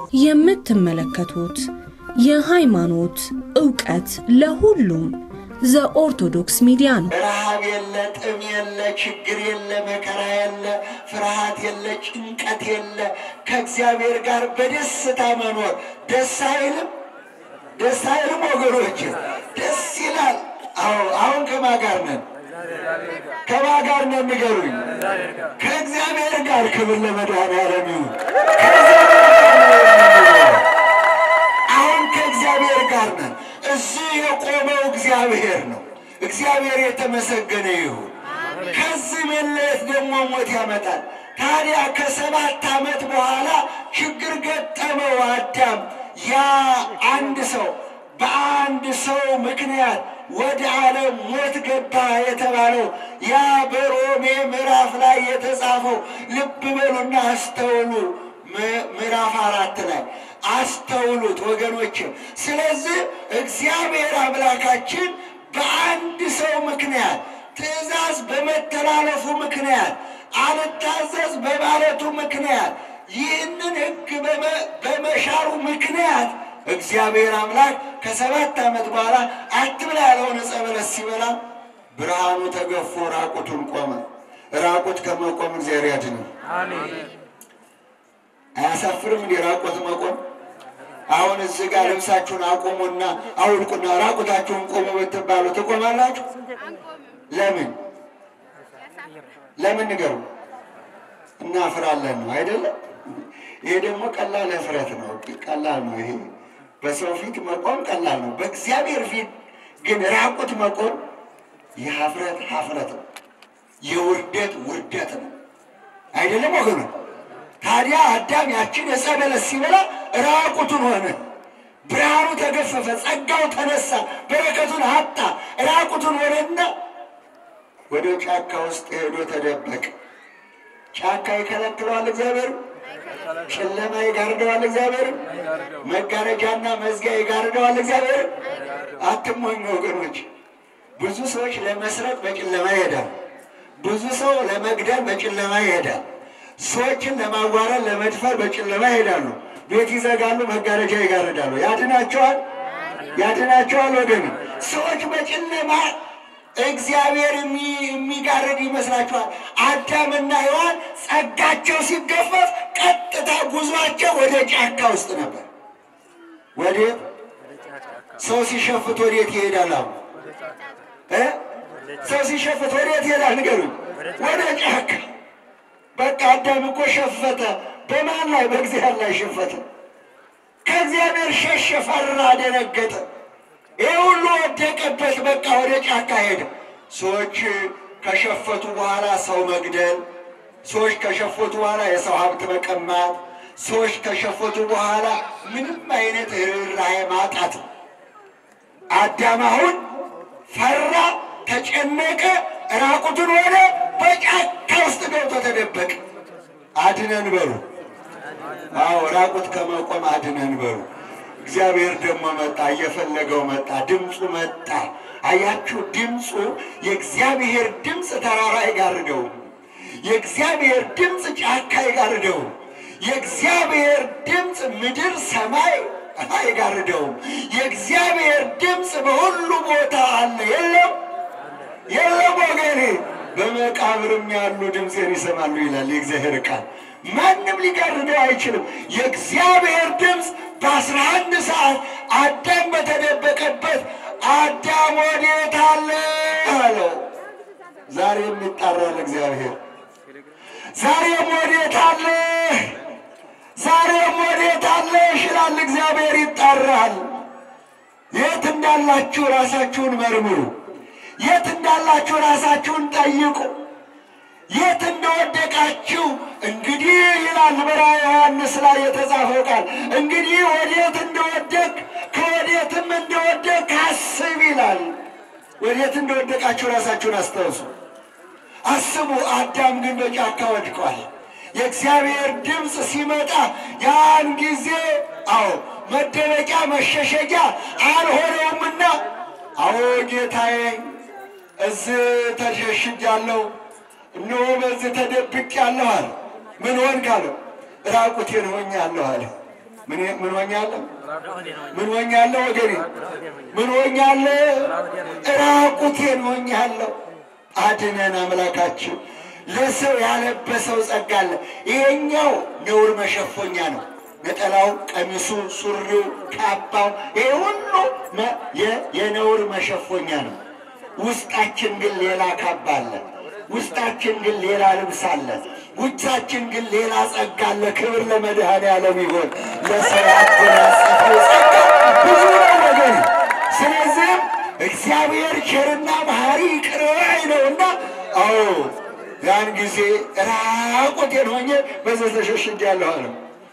የምትመለከቱት የሃይማኖት ዕውቀት ለሁሉም ዘኦርቶዶክስ ሚዲያ ነው። ረሃብ የለ፣ ጥም የለ፣ ችግር የለ፣ መከራ የለ፣ ፍርሃት የለ፣ ጭንቀት የለ። ከእግዚአብሔር ጋር በደስታ መኖር ደስ አይልም? ደስ አይልም ወገኖች? ደስ ይላል። አዎ አሁን ከማን ጋር ነን? ከማን ጋር ነን? ንገሩኝ። ከእግዚአብሔር ጋር። ክብር ለመድኃኔዓለም ይሁን። አሁን ከእግዚአብሔር ጋር ነን። እዚህ የቆመው እግዚአብሔር ነው። እግዚአብሔር የተመሰገነ ይሁን። ከዚህ መለየት ደግሞ ሞት ያመጣል። ታዲያ ከሰባት ዓመት በኋላ ችግር ገጠመው አዳም። ያ አንድ ሰው በአንድ ሰው ምክንያት ወደ ዓለም ሞት ገባ የተባለው ያ በሮሜ ምዕራፍ ላይ የተጻፈው ልብ በሉና አስተውሉ። ምዕራፍ አራት ላይ አስተውሉት ወገኖች። ስለዚህ እግዚአብሔር አምላካችን በአንድ ሰው ምክንያት ትእዛዝ በመተላለፉ ምክንያት አልታዘዝ በማለቱ ምክንያት ይህንን ሕግ በመሻሩ ምክንያት እግዚአብሔር አምላክ ከሰባት ዓመት በኋላ አትብላ ያለውን ዕፀ በለስ ሲበላ ብርሃኑ ተገፎ ራቁቱን ቆመ። ራቁት ከመቆም እግዚአብሔር ያድነው። አያሳፍርም? እንዲህ ራቁት መቆም። አሁን እዚህ ጋር ልብሳችሁን አቁሙና አውልቁና ራቁታችሁን ቆሙ ብትባሉ ትቆማላችሁ? ለምን ለምን ንገሩ። እናፍራለን ነው አይደለም? ይሄ ደግሞ ቀላል እፍረት ነው። ቀላል ነው ይሄ በሰው ፊት መቆም ቀላል ነው። በእግዚአብሔር ፊት ግን ራቁት መቆም የሀፍረት ሀፍረት ነው፣ የውርደት ውርደት ነው። አይደለም ወገኑ? ታዲያ አዳም ያችን ዕፀ በለስ ሲበላ ራቁቱን ሆነ። ብርሃኑ ተገፈፈ፣ ጸጋው ተነሳ፣ በረከቱን አጣ። ራቁቱን ሆነና ወደ ጫካ ውስጥ ሄዶ ተደበቀ። ጫካ ይከለክለዋል እግዚአብሔር ጨለማ ይጋርደዋል እግዚአብሔር። መጋረጃና መዝጊያ ይጋርደዋል እግዚአብሔር። አትሞኝ ወገኖች። ብዙ ሰዎች ለመስረቅ በጨለማ ይሄዳል። ብዙ ሰው ለመግደል በጨለማ ይሄዳል። ሰዎችን ለማዋረድ፣ ለመድፈር በጨለማ ይሄዳሉ። ቤት ይዘጋሉ፣ መጋረጃ ይጋርዳሉ። ያድናቸዋል፣ ያድናቸዋል ወገን። ሰዎች በጨለማ እግዚአብሔር የሚጋርድ ይመስላችኋል? አዳምና ሔዋን ጸጋቸው ሲገፈፍ ቀጥታ ጉዟቸው ወደ ጫካ ውስጥ ነበር። ወዴት? ሰው ሲሸፍት ወዴት ይሄዳል? አሁን እ ሰው ሲሸፍት ወዴት ይሄዳል? ንገሩኝ። ወደ ጫካ። በቃ አዳም እኮ ሸፈተ። በማን ላይ? በእግዚአብሔር ላይ ሸፈተ። ከእግዚአብሔር ሸሸ፣ ፈራ፣ ደነገጠ። ይህ ሁሉ ወደቀበት። በቃ ወደ ጫካ ሄደ። ሰዎች ከሸፈቱ በኋላ ሰው መግደል፣ ሰዎች ከሸፈቱ በኋላ የሰው ሀብት መቀማት፣ ሰዎች ከሸፈቱ በኋላ ምንም አይነት ርኅራኄ ማጣት። አዳም አሁን ፈራ፣ ተጨነቀ፣ ራቁቱን ሆነ፣ በጫካ ውስጥ ገብቶ ተደበቀ። አድነን በሉ። አዎ ራቁት ከመቆም አድነን በሉ። እግዚአብሔር ደግሞ መጣ፣ እየፈለገው መጣ፣ ድምፁ መጣ። አያችሁ፣ ድምፁ የእግዚአብሔር ድምፅ ተራራ አይጋርደውም። የእግዚአብሔር ድምፅ ጫካ አይጋርደውም። የእግዚአብሔር ድምፅ ምድር ሰማይ አይጋርደውም። የእግዚአብሔር ድምፅ በሁሉ ቦታ አለ። የለም የለም ወገኔ፣ በመቃብርም ያሉ ድምፄን ይሰማሉ ይላል የእግዚአብሔር ቃል። ማንም ሊጋርደው አይችልም። የእግዚአብሔር ድምፅ በአስራ አንድ ሰዓት አዳም በተደበቀበት አዳም ወዴት አለ አለው። ዛሬም ይጣራል እግዚአብሔር። ዛሬም ወዴት አለ፣ ዛሬም ወዴት አለ ይላል እግዚአብሔር። ይጣራል። የት እንዳላችሁ ራሳችሁን መርምሩ። የት እንዳላችሁ ራሳችሁን ጠይቁ። የት እንደወደቃችሁ እንግዲህ ይላል በራዕየ ዮሐንስ ላይ የተጻፈው ቃል እንግዲህ ወዴት እንደወደቅ ከወዴትም እንደወደቅ አስብ ይላል። ወዴት እንደወደቃችሁ ራሳችሁን አስታውሱ፣ አስቡ። አዳም ግን በጫካ ወድቋል። የእግዚአብሔር ድምፅ ሲመጣ ያን ጊዜ አዎ መደበቂያ መሸሸጊያ አልሆነውምና አዎ ጌታዬ እዚህ ተሸሽጃለሁ እነሆ በዚህ ተደብቄአለሁ አለ። ምን ሆንክ አለው። ራቁቴን ሆኛለሁ አለ። ምን ምን ሆኛለሁ? ምን ሆኛለሁ? ወገኔ ምን ሆኛለሁ? ራቁቴን ሆኛለሁ። አድነን አምላካችን። ለሰው ያለበሰው ጸጋ አለ። ይሄኛው ነውር መሸፎኛ ነው። ነጠላው፣ ቀሚሱ፣ ሱሪው፣ ካባው ይሄ ሁሉ መ- የ- የነውር መሸፎኛ ነው። ውስጣችን ግን ሌላ ካባ አለ። ውስጣችን ግን ሌላ ልብስ አለ። ውጫችን ግን ሌላ ጸጋ አለ። ክብር ለመድኃኔዓለም ይሆን። ለሰው ያጎናጸፈው ጸጋ ብዙ ነው ወገን። ስለዚህም እግዚአብሔር ቸርና መሐሪ ይቅር ባይ ነውና፣ አዎ ያን ጊዜ ራቁቴን ሆኜ በዚህ ተሸሽጌያለሁ አለው።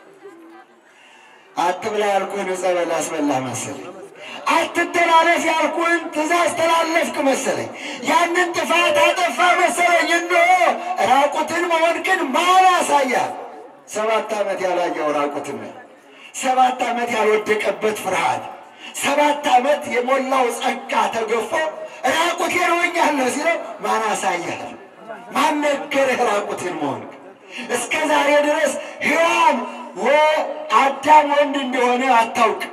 አትብላ ያልኩህን ዕፀ በለስ አስበላህ መሰለኝ። አትተላለፍ ያልኩህን ትእዛዝ ተላለፍክ መሰለኝ። ያንን ጥፋት አጠፋ መሰለኝ። እነሆ ራቁትን መሆንክን ማን ያሳያል? ሰባት ዓመት ያላየው ራቁትን ነው። ሰባት ዓመት ያልወደቀበት ፍርሃት፣ ሰባት ዓመት የሞላው ጸጋ ተገፎ ራቁቴን ሆኛለሁ ሲለው ማን አሳያል? ማን ነገረህ ራቁትን መሆንክ? እስከ ዛሬ ድረስ ሔዋን አዳም ወንድ እንደሆነ አታውቅም።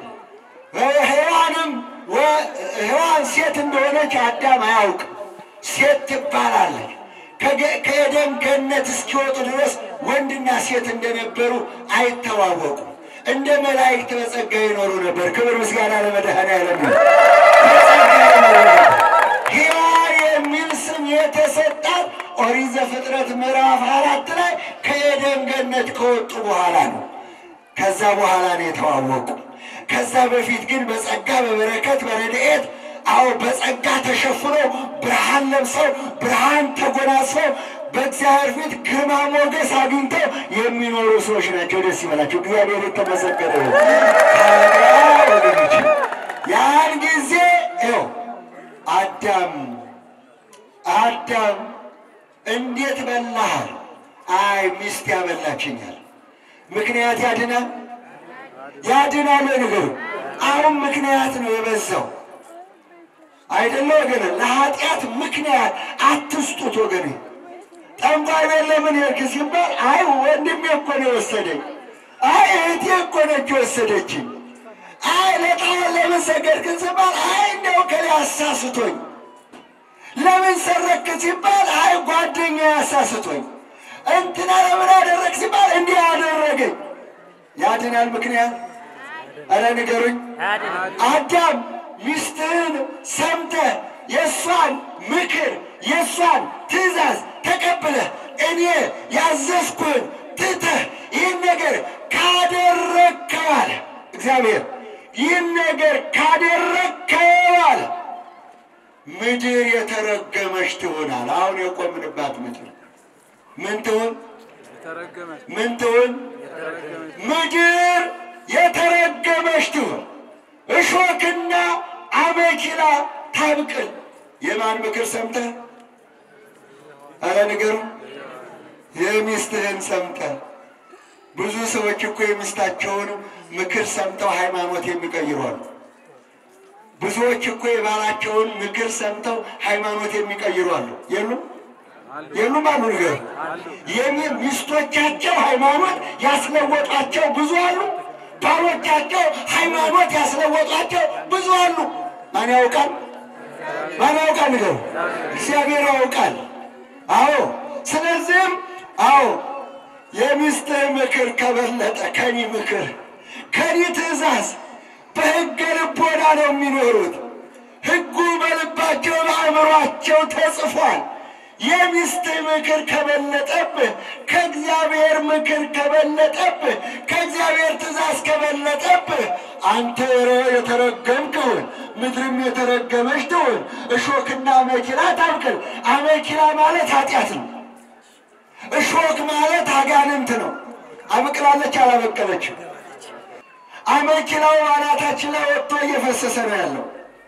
ሔዋንም ሔዋን ሴት እንደሆነች አዳም አያውቅም። ሴት ትባላለች። ከገ- ከኤደን ገነት እስኪወጡ ድረስ ወንድና ሴት እንደነበሩ አይተዋወቁም። እንደ መላእክት በጸጋ ይኖሩ ነበር። ክብር ምስጋና ለመድኃኔዓለም ይሁን። በጸጋ ይኖሩ ነበር። ሔዋን የሚል ስም የተሰጣት ኦሪት ዘፍጥረት ምዕራፍ አራት ላይ ከኤደን ገነት ከወጡ በኋላ ነው። ከዛ በኋላ ነው የተዋወቁ። ከዛ በፊት ግን በጸጋ በበረከት በረድኤት አዎ በጸጋ ተሸፍነው ብርሃን ለብሰው ብርሃን ተጎናጽፈው በእግዚአብሔር ፊት ግርማ ሞገስ አግኝተው የሚኖሩ ሰዎች ናቸው። ደስ ይበላቸው። እግዚአብሔር የተመሰገነ ይሁን። ታዲያ ወገኖች ያን ጊዜ ይኸው አዳም አዳም እንዴት በላህ? አይ ሚስት ያበላችኛል። ምክንያት ያድናል ያድናል ወይ ንገሩ። አሁን ምክንያት ነው የበዛው አይደለ ወገን? ለኃጢአት ምክንያት አትስጡት ወገን። ጠንቋይ ቤት ለምን ሄድክ ሲባል አይ ወንድሜ እኮ ነው የወሰደኝ፣ አይ እህቴ እኮ ነች የወሰደችኝ፣ አይ ለጣዖት ለምን ሰገድክ ሲባል አይ እንደው ከሌ አሳስቶኝ፣ ለምን ሰረክ ሲባል አይ ጓደኛ ያሳስቶኝ፣ እንትና ለምን አደረግ ሲባል እንዲህ አደረገኝ። ያድናል ምክንያት? ኧረ ንገሩኝ። አዳም ሚስትህን ሰምተህ የእሷን ምክር የእሷን ትእዛዝ ተቀብለህ እኔ ያዘዝኩህን ትተህ ይህን ነገር ካደረግከው አለ እግዚአብሔር ይህን ነገር ካደረግከው አለ ምድር የተረገመች ትሆናል። አሁን የቆምንባት ምድር ምን ትሆን? ምን ትሆን? ምድር የተረገመች ትሁን፣ እሾክና አሜኬላ ታብቅል። የማን ምክር ሰምተህ? አረ ንገሩ። የሚስትህን ሰምተህ። ብዙ ሰዎች እኮ የሚስታቸውን ምክር ሰምተው ሃይማኖት የሚቀይሩ አሉ። ብዙዎች እኮ የባላቸውን ምክር ሰምተው ሃይማኖት የሚቀይሩ አሉ። የሉም? የሉም አሉ። ንገሩ። የሚ- ሚስቶቻቸው ሃይማኖት ያስለወጧቸው ብዙ አሉ። ባሎቻቸው ሃይማኖት ያስለወጧቸው ብዙ አሉ። ማን ያውቃል? ማን ያውቃል? ንገሩ። እግዚአብሔር ያውቃል። አዎ። ስለዚህም አዎ የሚስትህ ምክር ከበለጠ ከኒ ምክር ከኒ ትእዛዝ በሕገ ልቦና ነው የሚኖሩት። ሕጉ በልባቸው በአእምሯቸው ተጽፏል። የሚስትህ ምክር ከበለጠብህ፣ ከእግዚአብሔር ምክር ከበለጠብህ፣ ከእግዚአብሔር ትእዛዝ ከበለጠብህ አንተ ረ- የተረገምክውን ምድርም የተረገመች ትሁን። እሾክና አሜኬላ ታብቅል። አሜኬላ ማለት ኃጢአት ነው። እሾክ ማለት አጋንንት ነው። አብቅላለች አላበቀለችም? አሜኬላው አናታችን ላይ ወጥቶ እየፈሰሰ ነው ያለው።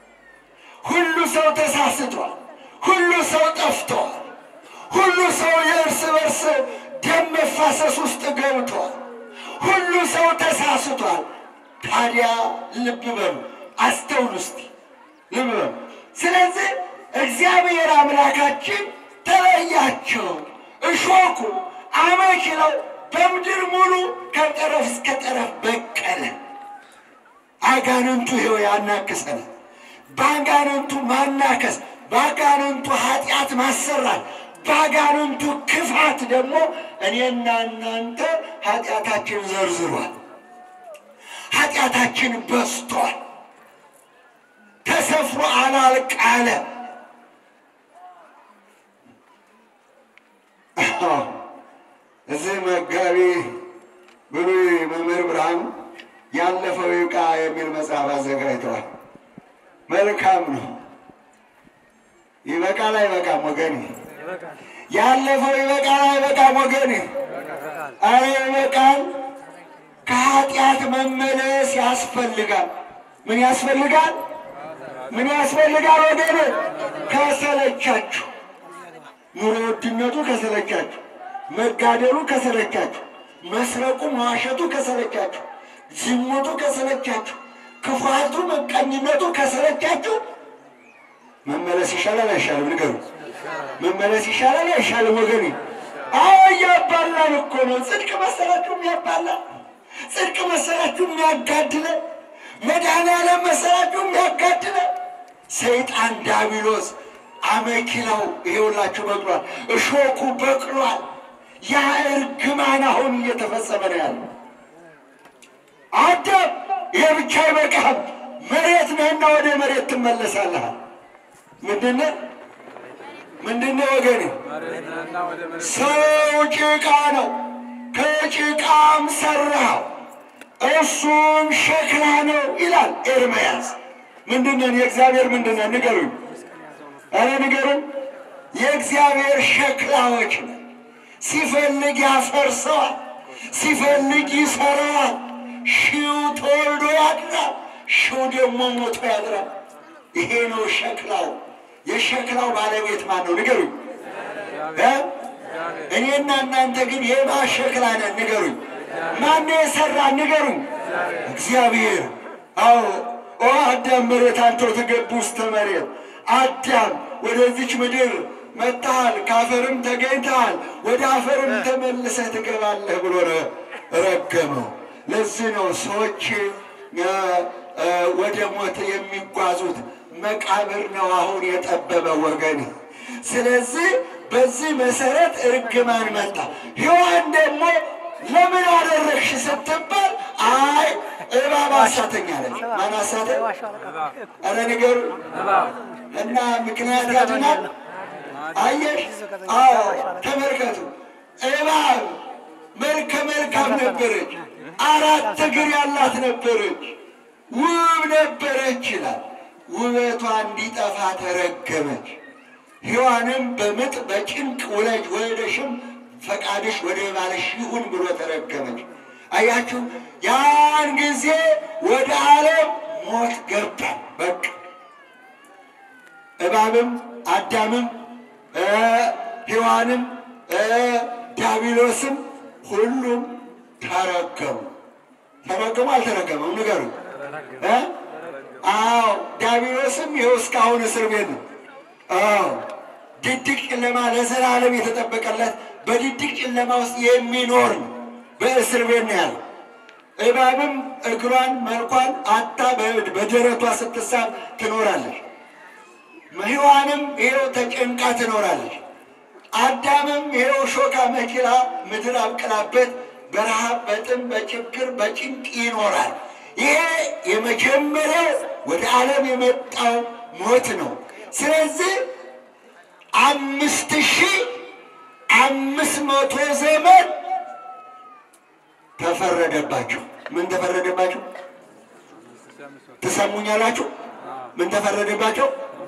ሁሉ ሰው ተሳስቷል። ሁሉ ሰው ጠፍቷል። ሁሉ ሰው የእርስ በርስ ደም መፋሰስ ውስጥ ገብቷል። ሁሉ ሰው ተሳስቷል። ታዲያ ልብ በሉ፣ አስተውሉ እስቲ ልብ በሉ። ስለዚህ እግዚአብሔር አምላካችን ተለያቸው። እሾኩ አሜኬላው በምድር ሙሉ ከጠረፍ እስከ ጠረፍ በቀለ። አጋንንቱ ይኸው ያናክሰናል። በአጋንንቱ ማናከስ፣ በአጋንንቱ ኃጢአት ማሰራት፣ በአጋንንቱ ክፋት ደግሞ እኔና እናንተ ኃጢአታችን ዘርዝሯል። ኃጢአታችን በስቷል። ተሰፍሮ አላልቅ አለ። እዚህ መጋቢ ብሉይ መምህር ብርሃኑ ያለፈው ይብቃ የሚል መጽሐፍ አዘጋጅተዋል። መልካም ነው። ይበቃል አይበቃም ወገኔ? ያለፈው ይበቃል አይበቃም ወገኔ? አረ ይበቃል። ከኃጢአት መመለስ ያስፈልጋል። ምን ያስፈልጋል? ምን ያስፈልጋል ወገኔ? ከሰለቻችሁ፣ ኑሮ ውድነቱ ከሰለቻችሁ፣ መጋደሉ ከሰለቻችሁ፣ መስረቁ መዋሸቱ ከሰለቻችሁ፣ ዝሙቱ ከሰለቻችሁ፣ ክፋቱ መቀኝነቱ ከሰለቻችሁ መመለስ ይሻላል አይሻልም? ንገሩ። መመለስ ይሻላል አይሻልም ወገኔ? አዎ እያባላን እኮ ነው። ጽድቅ መሰላችሁ የሚያባላን? ጽድቅ መሰላችሁ የሚያጋድለን? መድኃኔዓለም መሰላችሁ የሚያጋድለን? ሰይጣን ዳቢሎስ አመኪላው ይሄውላችሁ በቅሏል፣ እሾኩ በቅሏል። ያ እርግማን አሁን እየተፈጸመ ነው ያለው። አዳም ይሄ ብቻ አይበቃም። መሬት ነህና ወደ መሬት ትመለሳለህ። ምንድነው ምንድነው ወገኔ? ሰው ጭቃ ነው፣ ከጭቃም ሰራው እሱም ሸክላ ነው ይላል ኤርምያስ። ምንድነን? የእግዚአብሔር ምንድነን? ንገሩኝ፣ ኧረ ንገሩኝ። የእግዚአብሔር ሸክላዎች ነው። ሲፈልግ ያፈርሰዋል፣ ሲፈልግ ይሰራዋል። ሺው ተወልዶ ያድራል፣ ሺው ደግሞ ሞቶ ያድራል። ይሄ ነው ሸክላው። የሸክላው ባለቤት ማን ነው? ንገሩኝ እ እኔና እናንተ ግን የማ ሸክላ ነን? ንገሩኝ። ማነው የሰራ? ንገሩኝ። እግዚአብሔር። አዎ ኦ አዳም መሬት አንተው ትገቡ ውስተ መሬት። አዳም ወደዚች ምድር መጥተሃል፣ ከአፈርም ተገኝተሃል፣ ወደ አፈርም ተመልሰህ ትገባለህ ብሎ ረገመው። ለዚህ ነው ሰዎች ወደ ሞት የሚጓዙት መቃብር ነው አሁን የጠበበ ወገን። ስለዚህ በዚህ መሰረት እርግማን መጣ። ሔዋን ደግሞ ለምን አደረግሽ ስትባል አይ እባብ አሳተኝ አለች። ማን አሳተኝ? ኧረ ንገሩ እና ምክንያት ያድናል። አየሽ? አዎ ተመልከቱ። እባብ መልከ መልካም ነበረች፣ አራት እግር ያላት ነበረች፣ ውብ ነበረች ይላል። ውበቷ እንዲጠፋ ተረገመች። ሔዋንም በምጥ በጭንቅ ውለጅ ወልደሽም ፈቃድሽ ወደ ባልሽ ይሁን ብሎ ተረገመች። አያችሁ፣ ያን ጊዜ ወደ ዓለም ሞት ገባ። በቃ እባብም አዳምም ሔዋንም ዲያብሎስም ሁሉም ተረገሙ። ተረገሙ አልተረገመም? ንገሩ። አዎ ዲያብሎስም ይኸው እስካሁን እስር ቤት ነው። አዎ ድቅድቅ ጨለማ ለዘላለም የተጠበቀለት በድቅድቅ ጨለማ ውስጥ የሚኖር ነው። በእስር ቤት ነው ያለው። እባብም እግሯን መልኳን አታ በደረቷ ስትሳብ ትኖራለች። ሔዋንም ይኸው ተጨንቃ ትኖራለች። አዳምም ይኸው ሾካ መኪላ ምድር አብቅላበት በረሃብ በጥም በችግር በጭንቅ ይኖራል። ይሄ የመጀመሪያው ወደ ዓለም የመጣው ሞት ነው። ስለዚህ አምስት ሺህ አምስት መቶ ዘመን ተፈረደባቸው። ምን ተፈረደባቸው? ትሰሙኛላችሁ? ምን ተፈረደባቸው?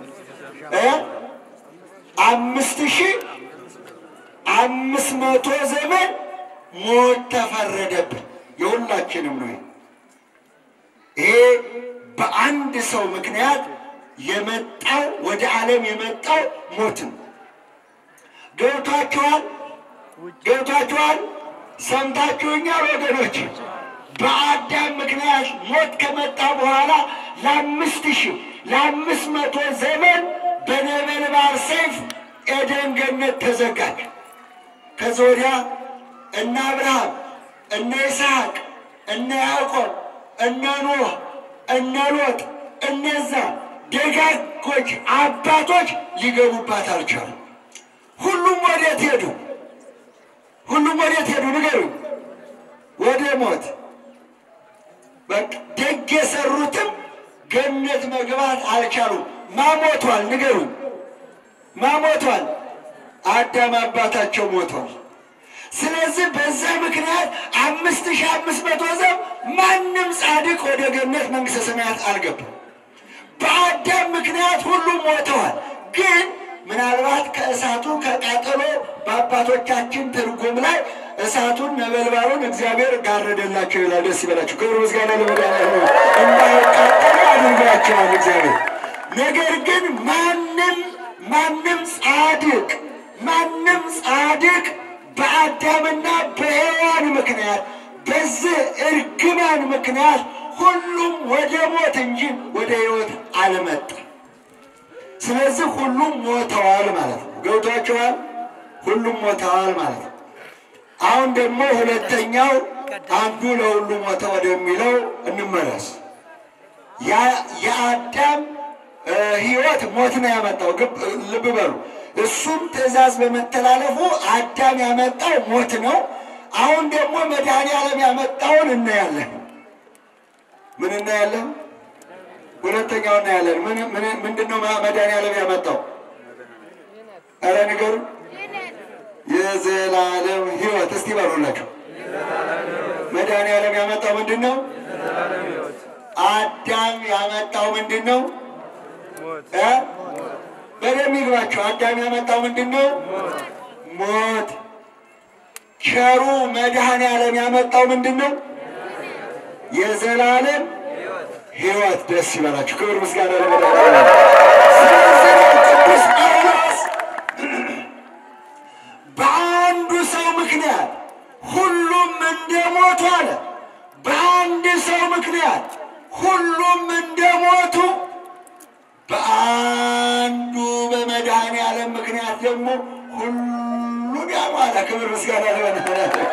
አምስት ሺህ አምስት መቶ ዘመን ሞት ተፈረደብን። የሁላችንም ነው። ይሄ በአንድ ሰው ምክንያት የመጣው ወደ ዓለም የመጣው ሞት ነው። ገብቷችኋል? ገብቷችኋል? ሰምታችሁኛል ወገኖች? በአዳም ምክንያት ሞት ከመጣ በኋላ ለአምስት ሺህ ለአምስት መቶ ዘመን በነበልባል ሰይፍ ኤደን ገነት ተዘጋች። ከዚ ወዲያ እነ አብርሃም፣ እነ ይስሐቅ፣ እነ ያዕቆብ፣ እነ ኖህ፣ እነ ሎጥ እነዛ ደጋጎች አባቶች ሊገቡባት አልቻሉም። ሁሉም ወዴት ሄዱ? ሁሉም ወዴት ሄዱ? ንገሩኝ። ወደ ሞት። በቃ ደግ የሰሩትም ገነት መግባት አልቻሉም። ማሞቷል? ንገሩኝ። ማሞቷል? አዳም አባታቸው ሞቷል። ስለዚህ በዛ ምክንያት አምስት ሺህ አምስት መቶ ዘብ ማንም ጻድቅ ወደ ገነት መንግሥተ ሰማያት አልገባም። በአዳም ምክንያት ሁሉም ሞተዋል። ግን ምናልባት ከእሳቱ ከቃጠሎ በአባቶቻችን ትርጉም ላይ እሳቱን ነበልባሉን እግዚአብሔር ጋረደላቸው ይላል። ደስ ይበላቸው። ክብር ምስጋና ለመድኃኒዓለም ነው። እንዳይቃጠሉ አድርጓቸዋል እግዚአብሔር። ነገር ግን ማንም ማንም ጻድቅ ማንም ጻድቅ በአዳምና በሔዋን ምክንያት በዚህ እርግማን ምክንያት ሁሉም ወደ ሞት እንጂ ወደ ሕይወት አልመጣም። ስለዚህ ሁሉም ሞተዋል ማለት ነው። ገብቷቸዋል። ሁሉም ሞተዋል ማለት ነው። አሁን ደግሞ ሁለተኛው አንዱ ለሁሉ ሞተ ወደሚለው እንመለስ። የአዳም ሕይወት ሞት ነው ያመጣው። ልብ በሉ። እሱም ትእዛዝ በመተላለፉ አዳም ያመጣው ሞት ነው። አሁን ደግሞ መድኃኔዓለም ያመጣውን እናያለን። ምን እናያለን? ሁለተኛው እናያለን። ምንድን ነው መድኃኔዓለም ያመጣው? ኧረ ንገሩ። የዘላለም ሕይወት እስቲ በሉላቸው። መድኃኔዓለም ያመጣው ምንድን ነው? አዳም ያመጣው ምንድን ነው? በደም ይግባቸው። አዳም ያመጣው ምንድን ነው? ሞት። ቸሩ መድኃኔዓለም ያመጣው ምንድን ነው? የዘላለም ሕይወት። ደስ ይበላችሁ። ክብር ምስጋና ለመድኃኔዓለም። ስለዚህ ቅዱስ ጳውሎስ በአንዱ ሰው ምክንያት ሁሉም እንደሞቱ አለ። በአንድ ሰው ምክንያት ሁሉም እንደሞቱ በአንዱ በመድኃኔዓለም ምክንያት ደግሞ ሁሉን ያሟላ። ክብር ምስጋና ለመድኃኔዓለም።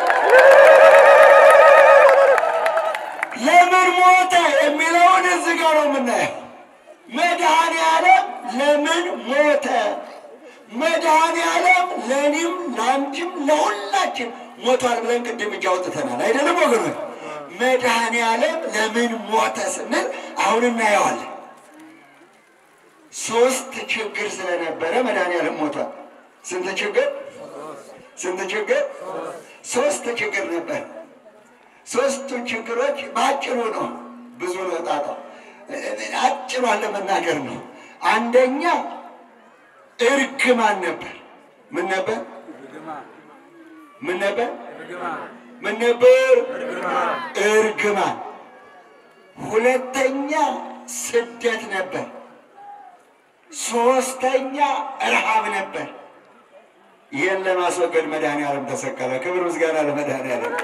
ለምን ሞተ የሚለውን እዚህ ጋር ነው የምናየው። መድኃኔዓለም ለምን ሞተ? መድኃኔዓለም ለእኔም ለአንቺም ለሁላችን ሞቷል ብለን ቅድም እጅ አውጥተናል አይደለም ወገኖች? መድኃኔዓለም ለምን ሞተ ስንል አሁን እናየዋለን። ሶስት ችግር ስለነበረ መድኃኔዓለም ሞቷል። ስንት ችግር? ስንት ችግር? ሶስት ችግር ነበር። ሶስቱ ችግሮች በአጭሩ ነው፣ ብዙ ነው ጣጣው። አጭሯን ለመናገር ነው። አንደኛ እርግማን ነበር። ምን ነበር? ምን ነበር? ምን ነበር? እርግማን። ሁለተኛ ስደት ነበር። ሶስተኛ ረሃብ ነበር። ይህን ለማስወገድ መድኃኔዓለም ተሰቀለ። ክብር ምስጋና ለመድኃኔዓለም።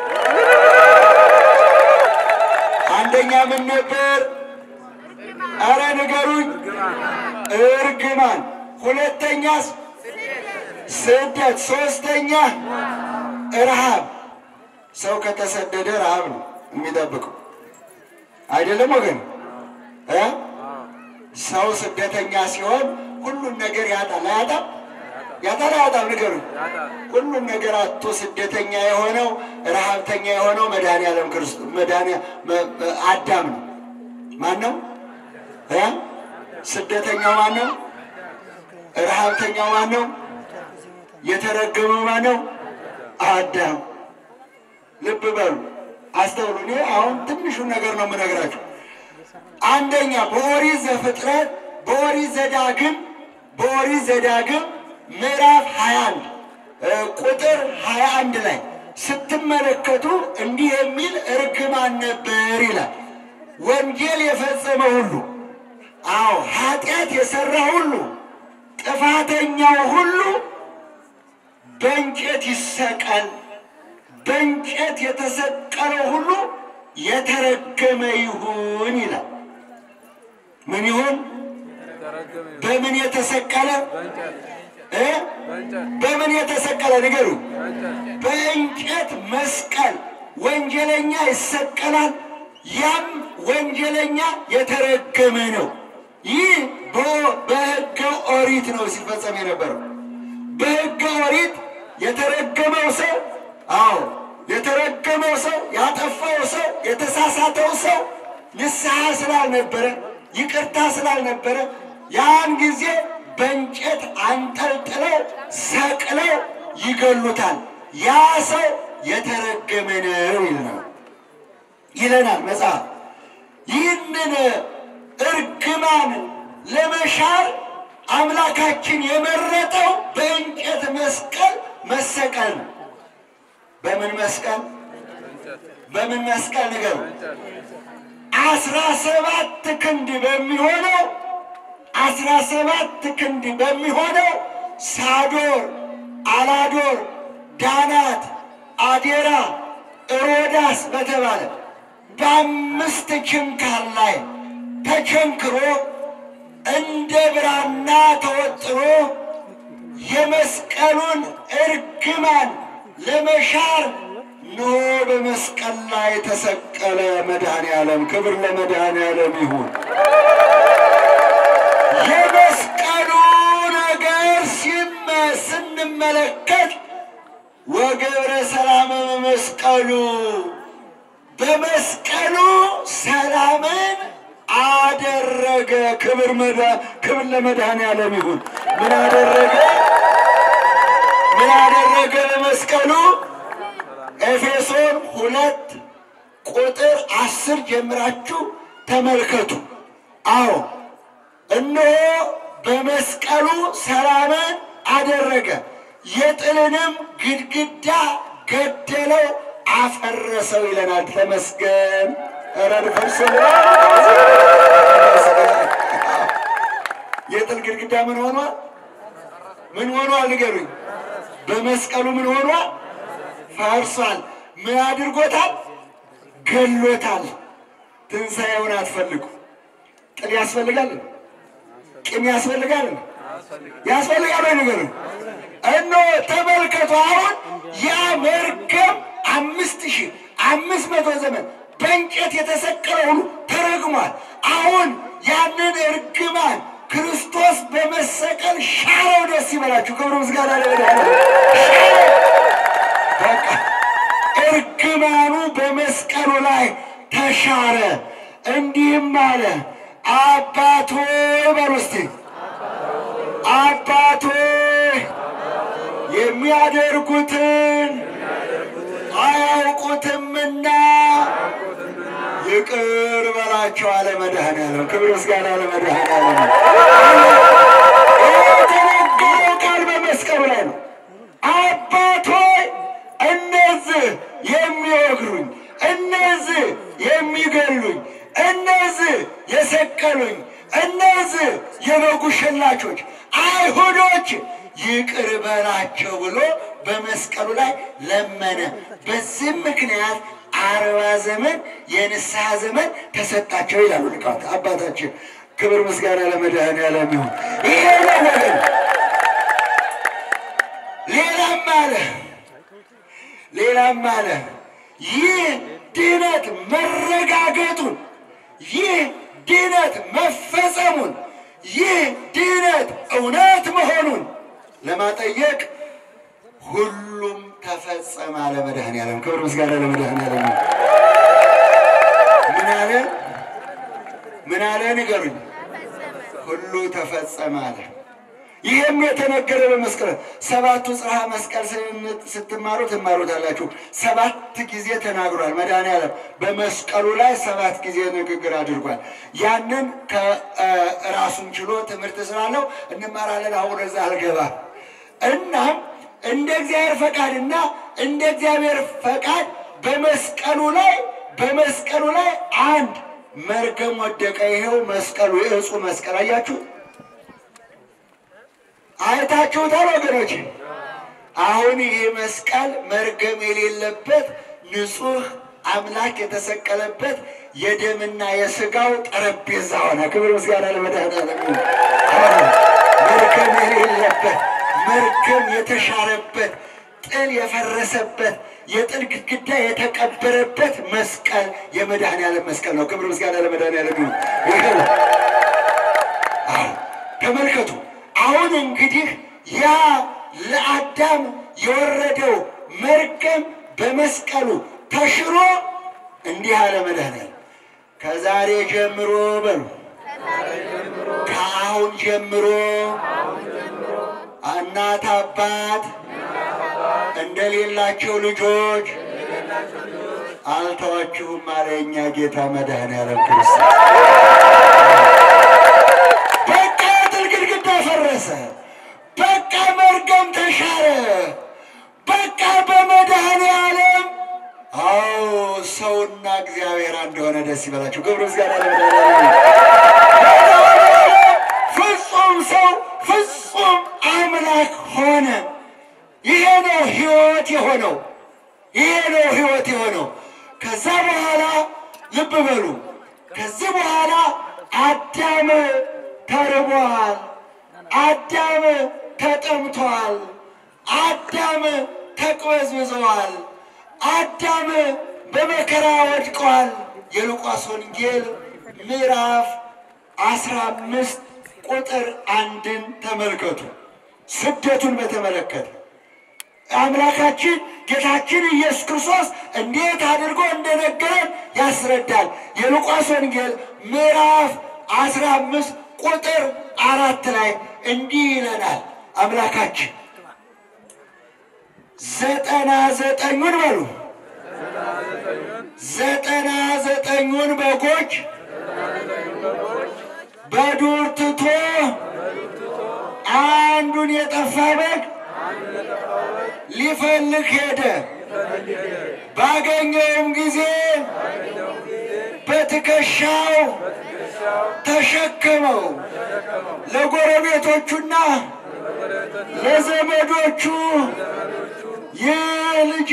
አንደኛ ምን ነበር? አረ ንገሩኝ። እርግማን። ሁለተኛስ ስደት። ሶስተኛ ረሃብ። ሰው ከተሰደደ ረሃብ ነው የሚጠብቀው አይደለም ወገን እ ሰው ስደተኛ ሲሆን ሁሉን ነገር ያጣል። አያጣም? ያጣል አያጣም? ንገሩኝ። ሁሉን ነገር አቶ ስደተኛ የሆነው ረሃብተኛ የሆነው መድኃኔዓለም ክርስቶስ መድኃኔ አዳም ነው። ማን ነው እ ስደተኛው ማን ነው? ረሃብተኛው ማን ነው? የተረገመው ማን ነው? አዳም። ልብ በሉ አስተውሉ። እኔ አሁን ትንሹን ነገር ነው የምነግራችሁ። አንደኛ በኦሪት ዘፍጥረት በኦሪት ዘዳግም በኦሪት ዘዳግም ምዕራፍ 21 ቁጥር 21 ላይ ስትመለከቱ እንዲህ የሚል እርግማን ነበር ይላል። ወንጌል የፈጸመ ሁሉ፣ አዎ ኃጢአት የሰራ ሁሉ፣ ጥፋተኛው ሁሉ በእንጨት ይሰቀል፣ በእንጨት የተሰቀለው ሁሉ የተረገመ ይሁን ይላል። ምን ይሁን? በምን የተሰቀለ? እ በምን የተሰቀለ ንገሩ? በእንጨት መስቀል ወንጀለኛ ይሰቀላል። ያም ወንጀለኛ የተረገመ ነው። ይህ በሕገ ኦሪት ነው ሲፈጸም የነበረው። በሕገ ኦሪት የተረገመው ሰው አዎ የተረገመው ሰው ያጠፋው ሰው የተሳሳተው ሰው ንስሐ ስላልነበረ ይቅርታ ስላልነበረ ያን ጊዜ በእንጨት አንጠልጥለው ሰቅለው ይገሉታል። ያ ሰው የተረገመ ነው ይለናል ይለናል መጽሐፍ። ይህንን እርግማን ለመሻር አምላካችን የመረጠው በእንጨት መስቀል መሰቀል ነው። በምን መስቀል? በምን መስቀል ንገሩ? አስራ ሰባት ክንድ በሚሆነው አስራ ሰባት ክንድ በሚሆነው ሳዶር፣ አላዶር፣ ዳናት፣ አዴራ፣ ሮዳስ በተባለ በአምስት ችንካር ላይ ተቸንክሮ እንደ ብራና ተወጥሮ የመስቀሉን እርግማን ለመሻር ኖ በመስቀል ላይ ተሰቀለ መድኃኔ ዓለም። ክብር ለመድኃኔ ዓለም ይሁን። የመስቀሉ ነገር ሲመ ስንመለከት ወገብረ ሰላም በመስቀሉ በመስቀሉ ሰላምን አደረገ። ክብር መዳ ክብር ለመድኃኔ ዓለም ይሁን። ምን አደረገ? ምን አደረገ በመስቀሉ? ኤፌሶን ሁለት ቁጥር አስር ጀምራችሁ ተመልከቱ። አዎ እነሆ በመስቀሉ ሰላምን አደረገ፣ የጥልንም ግድግዳ ገደለው፣ አፈረሰው ይለናል። ተመስገን። ኧረ ንፈርስ የጥል ግድግዳ ምን ሆኗል? ምን ሆኗል? ንገሩኝ። በመስቀሉ ምን ሆኗል? ፈርሷል። ምን አድርጎታል? ገሎታል። ትንሣኤውን አትፈልጉ። ጥል ያስፈልጋል? ቂም ያስፈልጋል? ያስፈልጋል ወይ ንገሩ። እነሆ ተመልከቱ። አሁን ያ መርገም አምስት ሺህ አምስት መቶ ዘመን በእንጨት የተሰቀለ ሁሉ ተረግሟል። አሁን ያንን እርግማን ክርስቶስ በመሰቀል ሻረው። ደስ ይበላችሁ። ክብሩ ምስጋና ለመድኃኒዓለም በቃ እርግማኑ በመስቀሉ ላይ ተሻረ። እንዲህም አለ አባቶ በሉ እስቲ አባቶ የሚያደርጉትን አያውቁትምና ይቅር በላቸው አለ መድኃኔዓለም። ክብር ምስጋና ለመድኃኔዓለም። የተነገረው ቃል በመስቀሉ ላይ ነው። አባቶይ እነዚህ የሚወግሩኝ፣ እነዚህ የሚገሉኝ፣ እነዚህ የሰቀሉኝ፣ እነዚህ የበጉ ሸላቾች አይሁዶች ይቅር በላቸው ብሎ በመስቀሉ ላይ ለመነ። በዚህም ምክንያት አርባ ዘመን የንስሐ ዘመን ተሰጣቸው ይላሉ ሊቃውንት አባታችን። ክብር ምስጋና ለመድኃኔዓለም ይሁን። ይሄ ነው ወገን። ሌላም አለ ሌላም አለ ይህ ድነት መረጋገጡን ይህ ድነት መፈጸሙን ይህ ድነት እውነት መሆኑን ለማጠየቅ ሁሉም ተፈጸመ አለ መድኃኔዓለም። ክብር ምስጋና ለመድኃኔዓለም ይሁን። ምን አለ ምን አለ ንገሩኝ። ሁሉ ተፈጸመ አለ። ይህም የተነገረ በመስቀል ሰባቱ ጽርሐ መስቀል ስትማሩ ትማሩታላችሁ። ሰባት ጊዜ ተናግሯል መድኃኔዓለም በመስቀሉ ላይ ሰባት ጊዜ ንግግር አድርጓል። ያንን ከራሱን ችሎ ትምህርት ስላለው እንማራለን። አሁን እዛ አልገባም። እናም እንደ እግዚአብሔር ፈቃድና እንደ እግዚአብሔር ፈቃድ በመስቀሉ ላይ በመስቀሉ ላይ አንድ መርገም ወደቀ። ይኸው መስቀሉ የእጹ መስቀል አያችሁ አይታችሁታል ወገኖች። አሁን ይህ መስቀል መርገም የሌለበት ንጹሕ አምላክ የተሰቀለበት የደምና የሥጋው ጠረጴዛ ሆነ። ክብር ምስጋና ለመድኃኔዓለም ይሁን። መርገም የሌለበት መርገም የተሻረበት ጥል የፈረሰበት የጥል ግድግዳ የተቀበረበት መስቀል የመድኃኔዓለም መስቀል ነው። ክብር ምስጋና ለመድኃኔዓለም ይሁን። ይሄ ነው። አዎ ተመልከቱ። አሁን እንግዲህ ያ ለአዳም የወረደው መርገም በመስቀሉ ተሽሮ እንዲህ አለ መድኃኔዓለም ከዛሬ ጀምሮ በሉ ከአሁን ጀምሮ እናት አባት እንደሌላቸው ልጆች አልተዋችሁም አለ የእኛ ጌታ መድኃኔዓለም ክርስቶስ። በቃ የጥል ግድግዳ ፈረሰ። በቃ መርገም ተሻረ። በቃ በመድኃኔዓለም አዎ ሰውና እግዚአብሔር እንደሆነ ደስ ይበላችሁ። ክብር ምስጋና ለመድኃኔዓለም። ፍጹም ሰው ፍጹም አምላክ ሆነ። ይሄ ነው ሕይወት የሆነው። ይሄ ነው ሕይወት የሆነው። ከዛ በኋላ ልብ በሉ። ከዚህ በኋላ አዳም ተርቧል። አዳም ተጠምቷል። አዳም ተቅበዝብዘዋል። አዳም በመከራ ወድቀዋል። የሉቃስ ወንጌል ምዕራፍ አስራ አምስት ቁጥር አንድን ተመልከቱ። ስደቱን በተመለከተ አምላካችን ጌታችን ኢየሱስ ክርስቶስ እንዴት አድርጎ እንደነገረን ያስረዳል። የሉቃስ ወንጌል ምዕራፍ አስራ አምስት ቁጥር አራት ላይ እንዲህ ይለናል አምላካችን ዘጠና ዘጠኙን በሉ ዘጠና ዘጠኙን በጎች በዱር ትቶ አንዱን የጠፋ በግ ሊፈልግ ሄደ። ባገኘውም ጊዜ በትከሻው ተሸከመው። ለጎረቤቶቹና ለዘመዶቹ ይህ ልጄ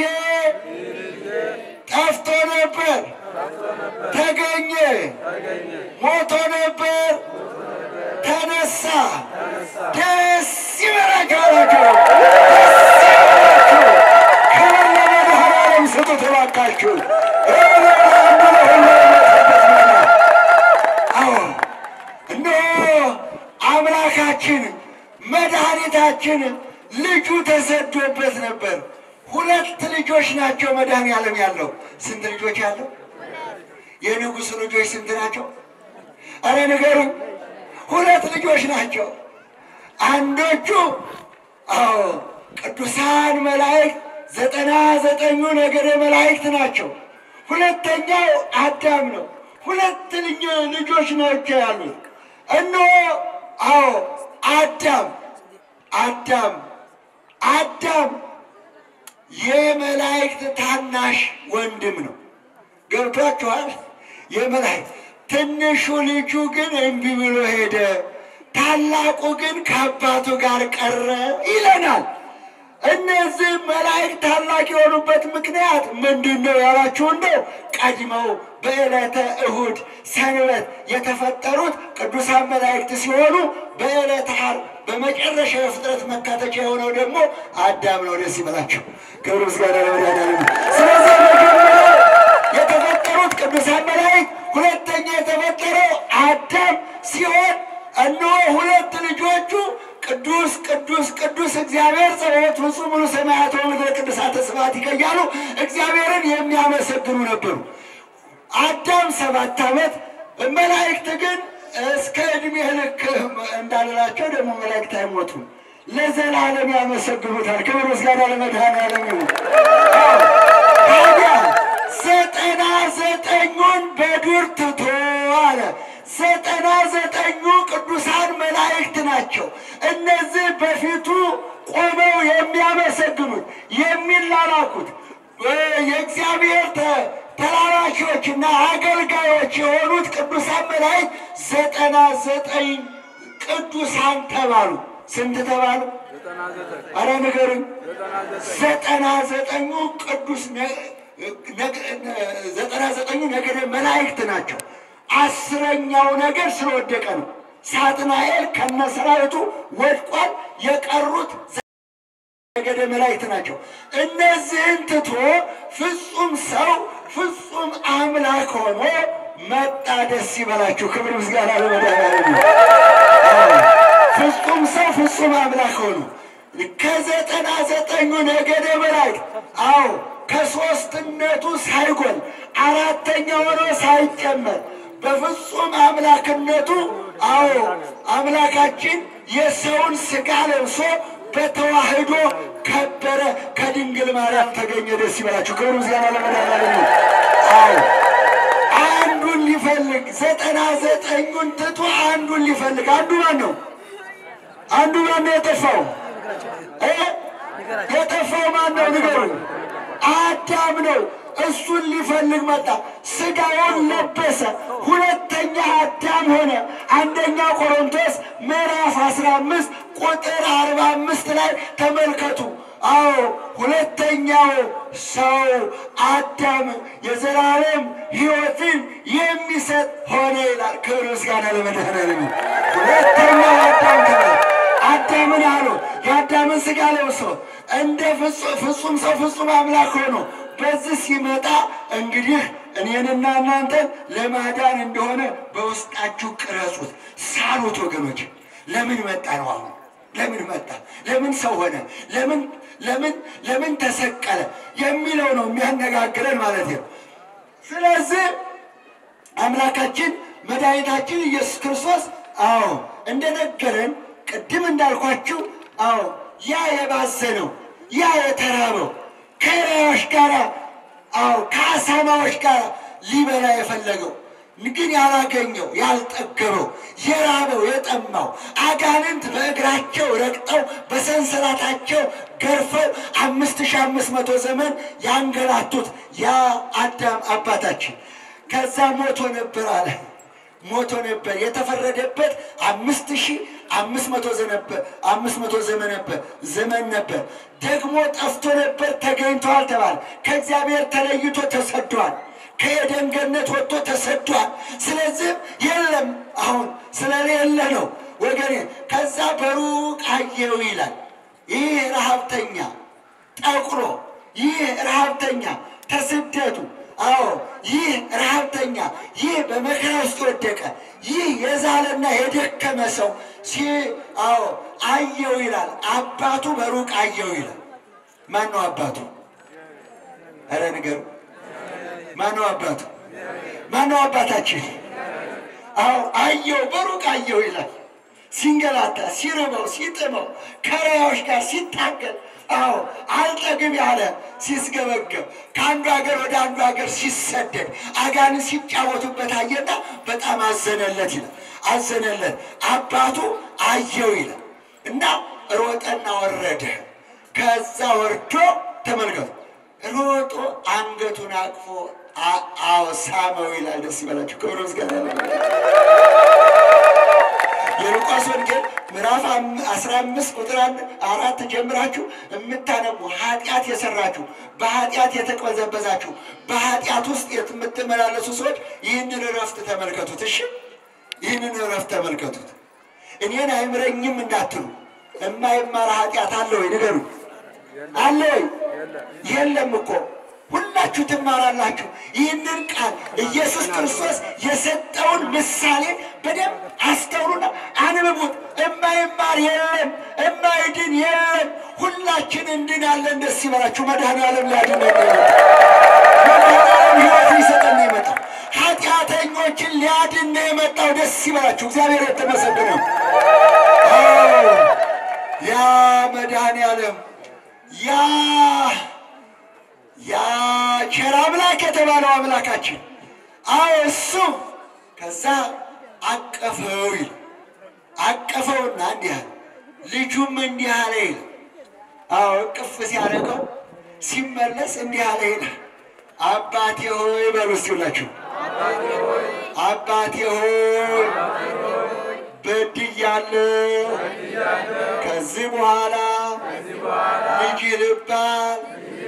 ጠፍቶ ነበር፣ ተገኘ፣ ሞቶ ነበር፣ ተነሳ። ደስ ይበላችሁ አላቸው። ደስ ይበላችሁ። ክብር ለመድኃኔዓለም ስጡት እባካችሁ። አንዱ ለሁሉ የሞተበት ነው። አዎ እነሆ አምላካችን መድኃኒታችን ልጁ ተሰዶበት ነበር። ሁለት ልጆች ናቸው መድኃኔዓለም ያለው። ስንት ልጆች ያለው? የንጉሥ ልጆች ስንት ናቸው? አረ ንገሩኝ። ሁለት ልጆች ናቸው። አንዶቹ አዎ ቅዱሳን መላእክት ዘጠና ዘጠኙ ነገደ መላእክት ናቸው። ሁለተኛው አዳም ነው። ሁለት ልጅ- ልጆች ናቸው ያሉት። እነሆ አዎ አዳም አዳም አዳም የመላእክት ታናሽ ወንድም ነው። ገብቷችኋል? የመላእክት ትንሹ ልጁ ግን እምቢ ብሎ ሄደ፣ ታላቁ ግን ከአባቱ ጋር ቀረ ይለናል። እነዚህ መላእክት ታላቅ የሆኑበት ምክንያት ምንድን ነው ያላችሁ እንደው ቀድመው በዕለተ እሁድ ሰንበት የተፈጠሩት ቅዱሳን መላእክት ሲሆኑ በዕለተ ዓርብ በመጨረሻ የፍጥረት መካተቻ የሆነው ደግሞ አዳም ነው። ደስ ይበላቸው። ክብር ምስጋና ለመድኃኒዓለም። ስለዚህ መጀመሪያ የተፈጠሩት ቅዱሳን መላእክት፣ ሁለተኛ የተፈጠረው አዳም ሲሆን እነሆ ሁለት ልጆቹ ቅዱስ ቅዱስ ቅዱስ እግዚአብሔር ጸባኦት ፍጹም ሙሉ ሰማያት ወምድረ ቅዱሳተ ስብሐት እያሉ እግዚአብሔርን የሚያመሰግኑ ነበሩ። አዳም ሰባት ዓመት መላእክት ግን እስከ ዕድሜ ልክ እንዳልላቸው ደግሞ መላእክት አይሞቱም፣ ለዘላለም ያመሰግኑታል። ክብር ምስጋና ለመድኃኔዓለም ይሁን። ታዲያ ዘጠና ዘጠኙን በዱር ትቶ አለ። ዘጠና ዘጠኙ ቅዱሳን መላእክት ናቸው። እነዚህ በፊቱ ቆመው የሚያመሰግኑት የሚላላኩት የእግዚአብሔር ተ- ተላላኪዎችና አገልጋዮች የሆኑት ቅዱሳን መላእክት ዘጠና ዘጠኝ ቅዱሳን ተባሉ። ስንት ተባሉ? አረ ንገሩኝ። ዘጠና ዘጠኙ ቅዱስ ነ- ነገ- ዘጠና ዘጠኙ ነገደ መላእክት ናቸው። አስረኛው ነገር ስለወደቀ ነው። ሳጥናኤል ከነሰራዊቱ ወድቋል። የቀሩት ነገደ መላእክት ናቸው። እነዚህን ትቶ ፍጹም ሰው ፍጹም አምላክ ሆኖ መጣ። ደስ ይበላችሁ። ክብር ምስጋና ለመድኃኒዓለም ይሁን። ፍጹም ሰው ፍጹም አምላክ ሆኖ ከዘጠና ዘጠኙ ነገደ መላእክት አዎ ከሦስትነቱ ሳይጎል አራተኛ ሆኖ ሳይጨመር በፍጹም አምላክነቱ አዎ አምላካችን የሰውን ሥጋ ለብሶ በተዋህዶ ከበረ፣ ከድንግል ማርያም ተገኘ። ደስ ይበላችሁ። ክብር ምስጋና ለመድኃኒዓለም ይሁን። አዎ አንዱን ሊፈልግ ዘጠና ዘጠኙን ትቶ አንዱን ሊፈልግ አንዱ ማን ነው? አንዱ ማን ነው የጠፋው? እ የጠፋው ማን ነው? ንገሩኝ። አዳም ነው። እሱን ሊፈልግ መጣ። ሥጋውን ለበሰ። ሁለተኛ አዳም ሆነ። አንደኛ ቆሮንቶስ ምዕራፍ አስራ አምስት ቁጥር አርባ አምስት ላይ ተመልከቱ። አዎ ሁለተኛው ሰው አዳም የዘላለም ሕይወትን የሚሰጥ ሆነ ይላል። ክብር ምስጋና ለመድኃኒዓለም ይሁን። ሁለተኛው አዳም ተባለ። አዳምን አሉ የአዳምን ሥጋ ለብሶ እንደ ፍጹም ሰው ፍጹም አምላክ ሆኖ በዚህ ሲመጣ እንግዲህ እኔንና እናንተን ለማዳን እንደሆነ በውስጣችሁ ቅረጹት፣ ሳሉት። ወገኖች ለምን መጣ ነው አሁን ለምን መጣ? ለምን ሰው ሆነ? ለምን ለምን ለምን ተሰቀለ የሚለው ነው የሚያነጋግረን ማለት ነው። ስለዚህ አምላካችን መድኃኒታችን ኢየሱስ ክርስቶስ አዎ እንደነገረን ቅድም እንዳልኳችሁ አዎ ያ የባዘነው ያ የተራበው ከራዮች ጋር አዎ ከአሳማዎች ጋር ሊበላ የፈለገው ግን ያላገኘው ያልጠገበው የራበው የጠማው አጋንንት በእግራቸው ረግጠው በሰንሰላታቸው ገርፈው አምስት ሺህ አምስት መቶ ዘመን ያንገላቱት ያ አዳም አባታችን ከዛ ሞቶ ነበር አለ ሞቶ ነበር የተፈረደበት አምስት ሺህ አምስት መቶ ዘነበር አምስት መቶ ዘመን ነበር ዘመን ነበር ደግሞ ጠፍቶ ነበር ተገኝተዋል ተባለ ከእግዚአብሔር ተለይቶ ተሰዷል ከኤደን ገነት ወጥቶ ተሰዷል ስለዚህም የለም አሁን ስለሌለ ነው ወገኔ ከዛ በሩቅ አየው ይላል ይህ ረሃብተኛ ጠቁሮ ይህ ረሃብተኛ ተስደቱ አዎ ይህ ረሃብተኛ ይህ በመከራ ውስጥ ወደቀ ይህ የዛለና የደከመ ሰው ሲ አዎ አየው ይላል አባቱ በሩቅ አየው ይላል ማን ነው አባቱ ኧረ ንገሩ ማን ነው አባቱ ማን ነው አባታችን አዎ አየው በሩቅ አየው ይላል ሲንገላታ ሲርበው ሲጥመው ከራዮች ጋር ሲታገል አዎ አልጠግብ ያለ ሲስገበገብ ከአንዱ ሀገር ወደ አንዱ ሀገር ሲሰደድ አጋን ሲጫወቱበት አየና በጣም አዘነለት ይላል። አዘነለት አባቱ አየው ይላል እና ሮጠና ወረደ። ከዛ ወርዶ ተመልከቱ ሮጦ አንገቱን አቅፎ አዎ ሳመው ይላል። ደስ ይበላችሁ። ክብር ምስጋና የሉቃስ ወንጌል ምዕራፍ አስራ አምስት ቁጥር አራት ጀምራችሁ የምታነቡ ኃጢአት የሰራችሁ በኃጢአት የተቅበዘበዛችሁ በኃጢአት ውስጥ የምትመላለሱ ሰዎች ይህንን እረፍት ተመልከቱት። እሺ ይህንን እረፍት ተመልከቱት። እኔን አይምረኝም እንዳትሉ የማይማር ኃጢአት አለ ወይ ንገሩ። አለ ወይ? የለም እኮ ሁላችሁ ትማራላችሁ። ይህንን ቃል ኢየሱስ ክርስቶስ የሰጠውን ምሳሌ በደንብ አስተውሉና አንብቡት። እማይማር የለም፣ እማይድን የለም። ሁላችን እንድናለን። ደስ ይበላችሁ። መድኃኔዓለም ሊያድን ነው የመጣው። መድኃኔዓለም ሕይወት ሊሰጠን ነው የመጣው። ኃጢአተኞችን ሊያድን ነው የመጣው። ደስ ይበላችሁ። እግዚአብሔር የተመሰገነ ነው። አዎ ያ መድኃኔዓለም ያ ያ ቸር አምላክ የተባለው አምላካችን አዎ እሱ ከዛ አቀፈው ይል አቀፈውና እንዲህ አለ። ልጁም እንዲህ አለ ይል አዎ እቅፍ ሲያደርገው ሲመለስ እንዲህ አለ ይላል። አባቴ ሆይ በሉ እስቲ ሁላችሁ አባቴ ሆይ በድያለሁ፣ ከዚህ በኋላ ልጅ ልባል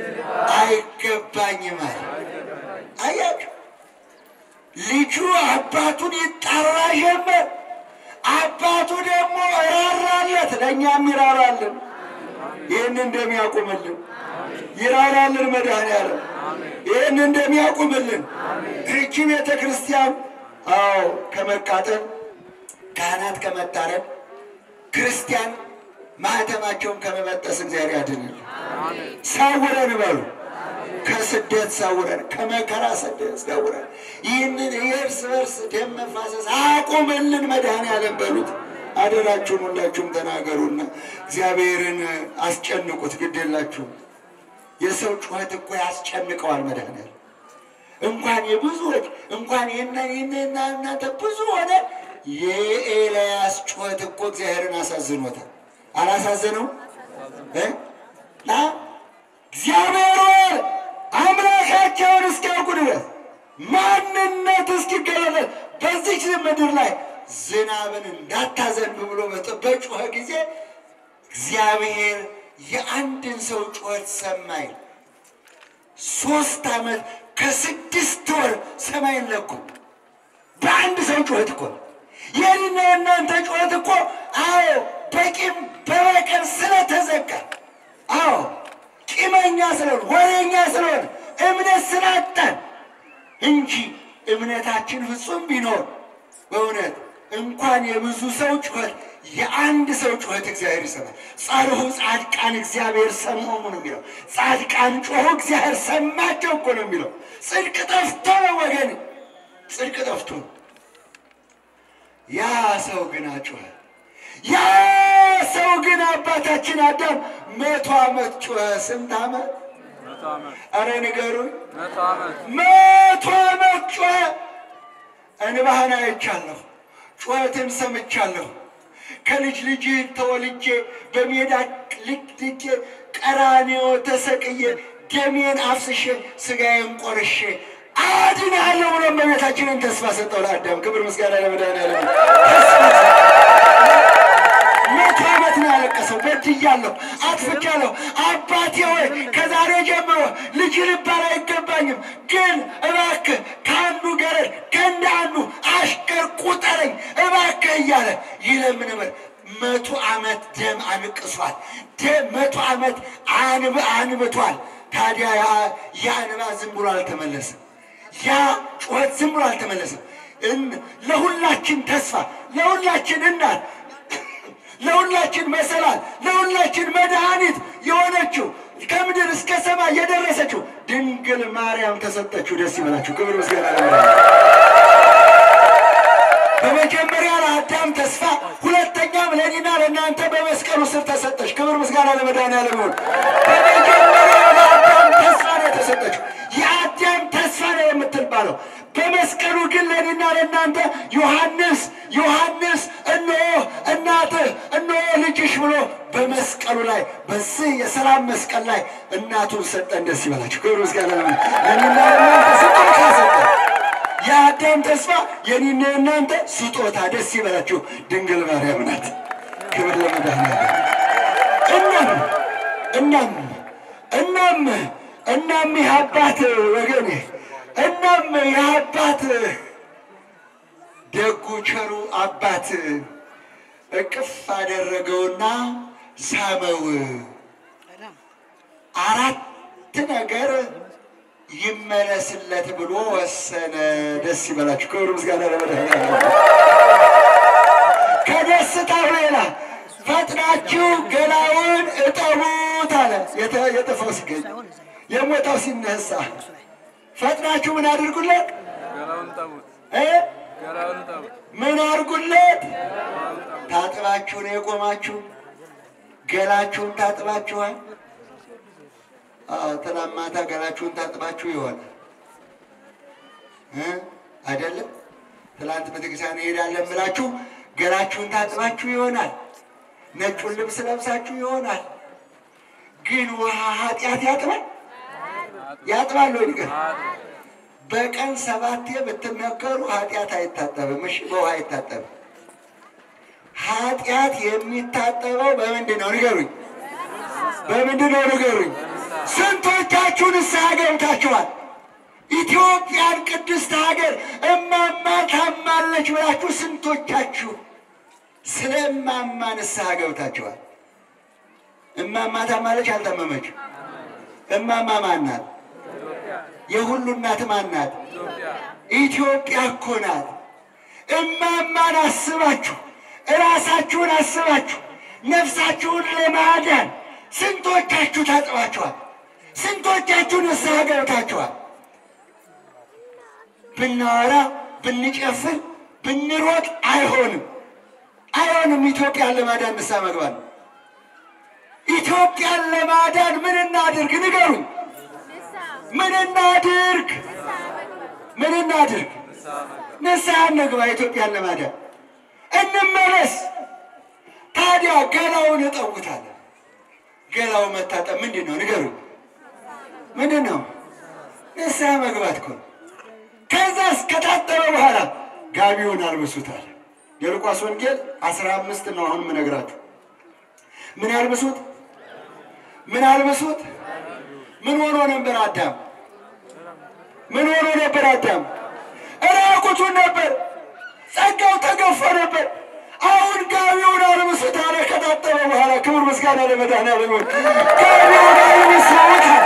አይገባኝም አለ። አያችሁ ልጁ አባቱን ይጣራ ጀመር። አባቱ ደግሞ ራራለት፣ ለእኛም ይራራልን። ይህን እንደሚያቁምልን ይራራልን መድኃኔዓለም ይህን እንደሚያቁምልን ይህቺ ቤተ ክርስቲያን አዎ ከመቃጠል ካህናት ከመታረድ ክርስቲያን ማህተማቸውን ከመበጠስ እግዚአብሔር ያድንል። ሰውረን በሉ ከስደት ሰውረን፣ ከመከራ ስደት ሰውረን። ይህንን የእርስ በርስ ደም መፋሰስ አቁምልን መድኃኔዓለም በሉት። አደራችሁን ሁላችሁም ተናገሩና እግዚአብሔርን አስጨንቁት። ግድ የላችሁም። የሰው ጩኸት እኮ ያስጨንቀዋል መድኃኔዓለም እንኳን የብዙዎች እንኳን የእናንተና እናንተ ብዙ ሆነ የኤልያስ ጩኸት እኮ እግዚአብሔርን አሳዝኖታል። አላሳዘነው እ ና እግዚአብሔር አምላካቸውን እስኪያውቁ ድረስ ማንነት እስኪገለጥ በዚች ምድር ላይ ዝናብን እንዳታዘንብ ብሎ በጮኸ ጊዜ እግዚአብሔር የአንድን ሰው ጩኸት ሰማይ ሶስት ዓመት ከስድስት ወር ሰማይን ለኩ። በአንድ ሰው ጩኸት እኮ የኔና የእናንተ ጩኸት እኮ አዎ በቂም በበቀል ስለተዘጋ አዎ ቂመኛ ስለሆን ወሬኛ ስለሆን እምነት ስላጣን እንጂ እምነታችን ፍጹም ቢኖር በእውነት እንኳን የብዙ ሰው ጩኸት የአንድ ሰው ጩኸት እግዚአብሔር ይሰማል። ጸርሑ ጻድቃን እግዚአብሔር ሰምዖሙ ነው የሚለው። ጻድቃን ጮኹ እግዚአብሔር ሰማቸው እኮ ነው የሚለው። ጽድቅ ጠፍቶ ነው ወገን፣ ጽድቅ ጠፍቶ ነው። ያ ሰው ግን አጮኸ። ያ ሰው ግን አባታችን አዳም መቶ ዓመት ጮኸ። ስንት ዓመት? አረ ንገሩኝ። መቶ ዓመት ጮኸ። እንባህን አይቻለሁ፣ ጩኸትን ሰምቻለሁ። ከልጅ ልጅ ተወልጄ በሜዳ ልክልኬ ቀራንዮ ተሰቅዬ ደሜን አፍስሼ ስጋዬን ቆርሼ አድናለሁ ብሎ እመቤታችንን ተስፋ ሰጠው ለአዳም። ክብር ምስጋና ለመድኃኒዓለም። መቶ ዓመት ነው ያለቀሰው። በድያለሁ፣ አጥፍቻለሁ። አባቴ ሆይ ከዛሬ ጀምሮ ልጅ ልባል አይገባኝም፣ ግን እባክህ ከአንዱ ገረድ ከእንደ አንዱ አሽከር ቁጠረኝ እባክህ እያለ ይለምን ነበር። መቶ ዓመት ደም አንቅሷል። ደም መቶ ዓመት አንብ አንብቷል። ታዲያ ያ እንባ ዝም ብሎ አልተመለሰም። ያ ጩኸት ዝም ብሎ አልተመለሰም። ለሁላችን ተስፋ፣ ለሁላችን እናት፣ ለሁላችን መሰላል፣ ለሁላችን መድኃኒት የሆነችው ከምድር እስከ ሰማይ የደረሰችው ድንግል ማርያም ተሰጠችው። ደስ ይበላችሁ። ክብር ምስጋና በመጀመሪያ ለአዳም ተስፋ፣ ሁለተኛም ለእኔና ለእናንተ በመስቀሉ ስር ተሰጠች። ክብር ምስጋና ለመድኃኒዓለም ይሁን። በመጀመሪያ ለአዳም ተስፋ ነው የተሰጠችው። የአዳም ተስፋ ነው የምትባለው። በመስቀሉ ግን ለእኔና ለእናንተ ዮሐንስ ዮሐንስ እነሆ እናትህ እነሆ ልጅሽ ብሎ በመስቀሉ ላይ በዚህ የሰላም መስቀል ላይ እናቱን ሰጠን። ደስ ይበላችሁ። ክብር ምስጋና ለእኔና ለእናንተ ስጦታ ሰጠን። የአዳም ተስፋ የኔና የእናንተ ስጦታ። ደስ ይበላችሁ። ድንግል ማርያም ናት። ክብር ለመድኃኒዓለም። እናም እናም እናም እናም ይህ አባት ወገኔ እናም ይህ አባት ደጉ ቸሩ አባት እቅፍ አደረገውና ሳመው። አራት ነገር ይመለስለት ብሎ ወሰነ። ደስ ይበላችሁ። ክብር ምስጋና ለመድኃኒዓለም። ከደስታው ሌላ ፈጥናችሁ ገላውን እጠቡት አለ። የጠፋው ሲገኝ የሞታው ሲነሳ ፈጥናችሁ ምን አድርጉለት እ ምን አድርጉለት? ታጥባችሁ ነው የቆማችሁ? ገላችሁን ታጥባችኋል? ትናንት ማታ ገላችሁን ታጥባችሁ ይሆናል አይደለም? ትላንት ቤተክርስቲያን እንሄዳለን ብላችሁ ገላችሁን ታጥባችሁ ይሆናል። ነጩን ልብስ ለብሳችሁ ይሆናል። ግን ውሃ ኃጢአት ያጥባል ያጥባል ወይ ንገር። በቀን ሰባቴ ብትመከሩ ኃጢአት አይታጠብም። እሺ፣ በውሃ አይታጠብም። ኃጢአት የሚታጠበው በምንድን ነው ንገሩኝ? በምንድን ነው ንገሩኝ? ስንቶቻችሁ ንስሐ ገብታችኋል? ኢትዮጵያን ቅድስት ሀገር እማማ ታማለች ብላችሁ ስንቶቻችሁ ስለ እማማ ንስሐ ገብታችኋል? እማማ ታማለች አልታመመች? እማማ ማን ናት? የሁሉ እናት ማን ናት? ኢትዮጵያ እኮ ናት። እማማን አስባችሁ እራሳችሁን አስባችሁ ነፍሳችሁን ለማዳን ስንቶቻችሁ ታጥባችኋል? ስንቶቻችሁ ንስሐ ገብታችኋል? ብናወራ ብንጨፍር ብንሮጥ አይሆንም፣ አይሆንም። ኢትዮጵያን ለማዳን ንስሐ መግባት ነው። ኢትዮጵያን ለማዳን ምን እናድርግ? ንገሩኝ። ምን እናድርግ? ምን እናድርግ? ንስሐ እንግባ። ኢትዮጵያን ለማዳን እንመለስ። ታዲያ ገላውን እጠውታለን። ገላው መታጠብ ምንድን ነው? ንገሩኝ። ምንድን ነው? ንስሐ መግባት እኮ ነው። ከዛስ ከታጠበ በኋላ ጋቢውን አልብሱታል። የሉቃስ ወንጌል አስራ አምስት ነው አሁን የምነግራችሁ። ምን አልብሱት? ምን አልብሱት? ምን ሆኖ ነበር አዳም? ምን ሆኖ ነበር አዳም? እራቁቱን ነበር። ጸጋው ተገፎ ነበር። አሁን ጋቢውን አልብሱት አለ። ከታጠበ በኋላ ክብር ምስጋና ለመድኃኒዓለም ይሁን። ጋቢውን አልብሱት አለ።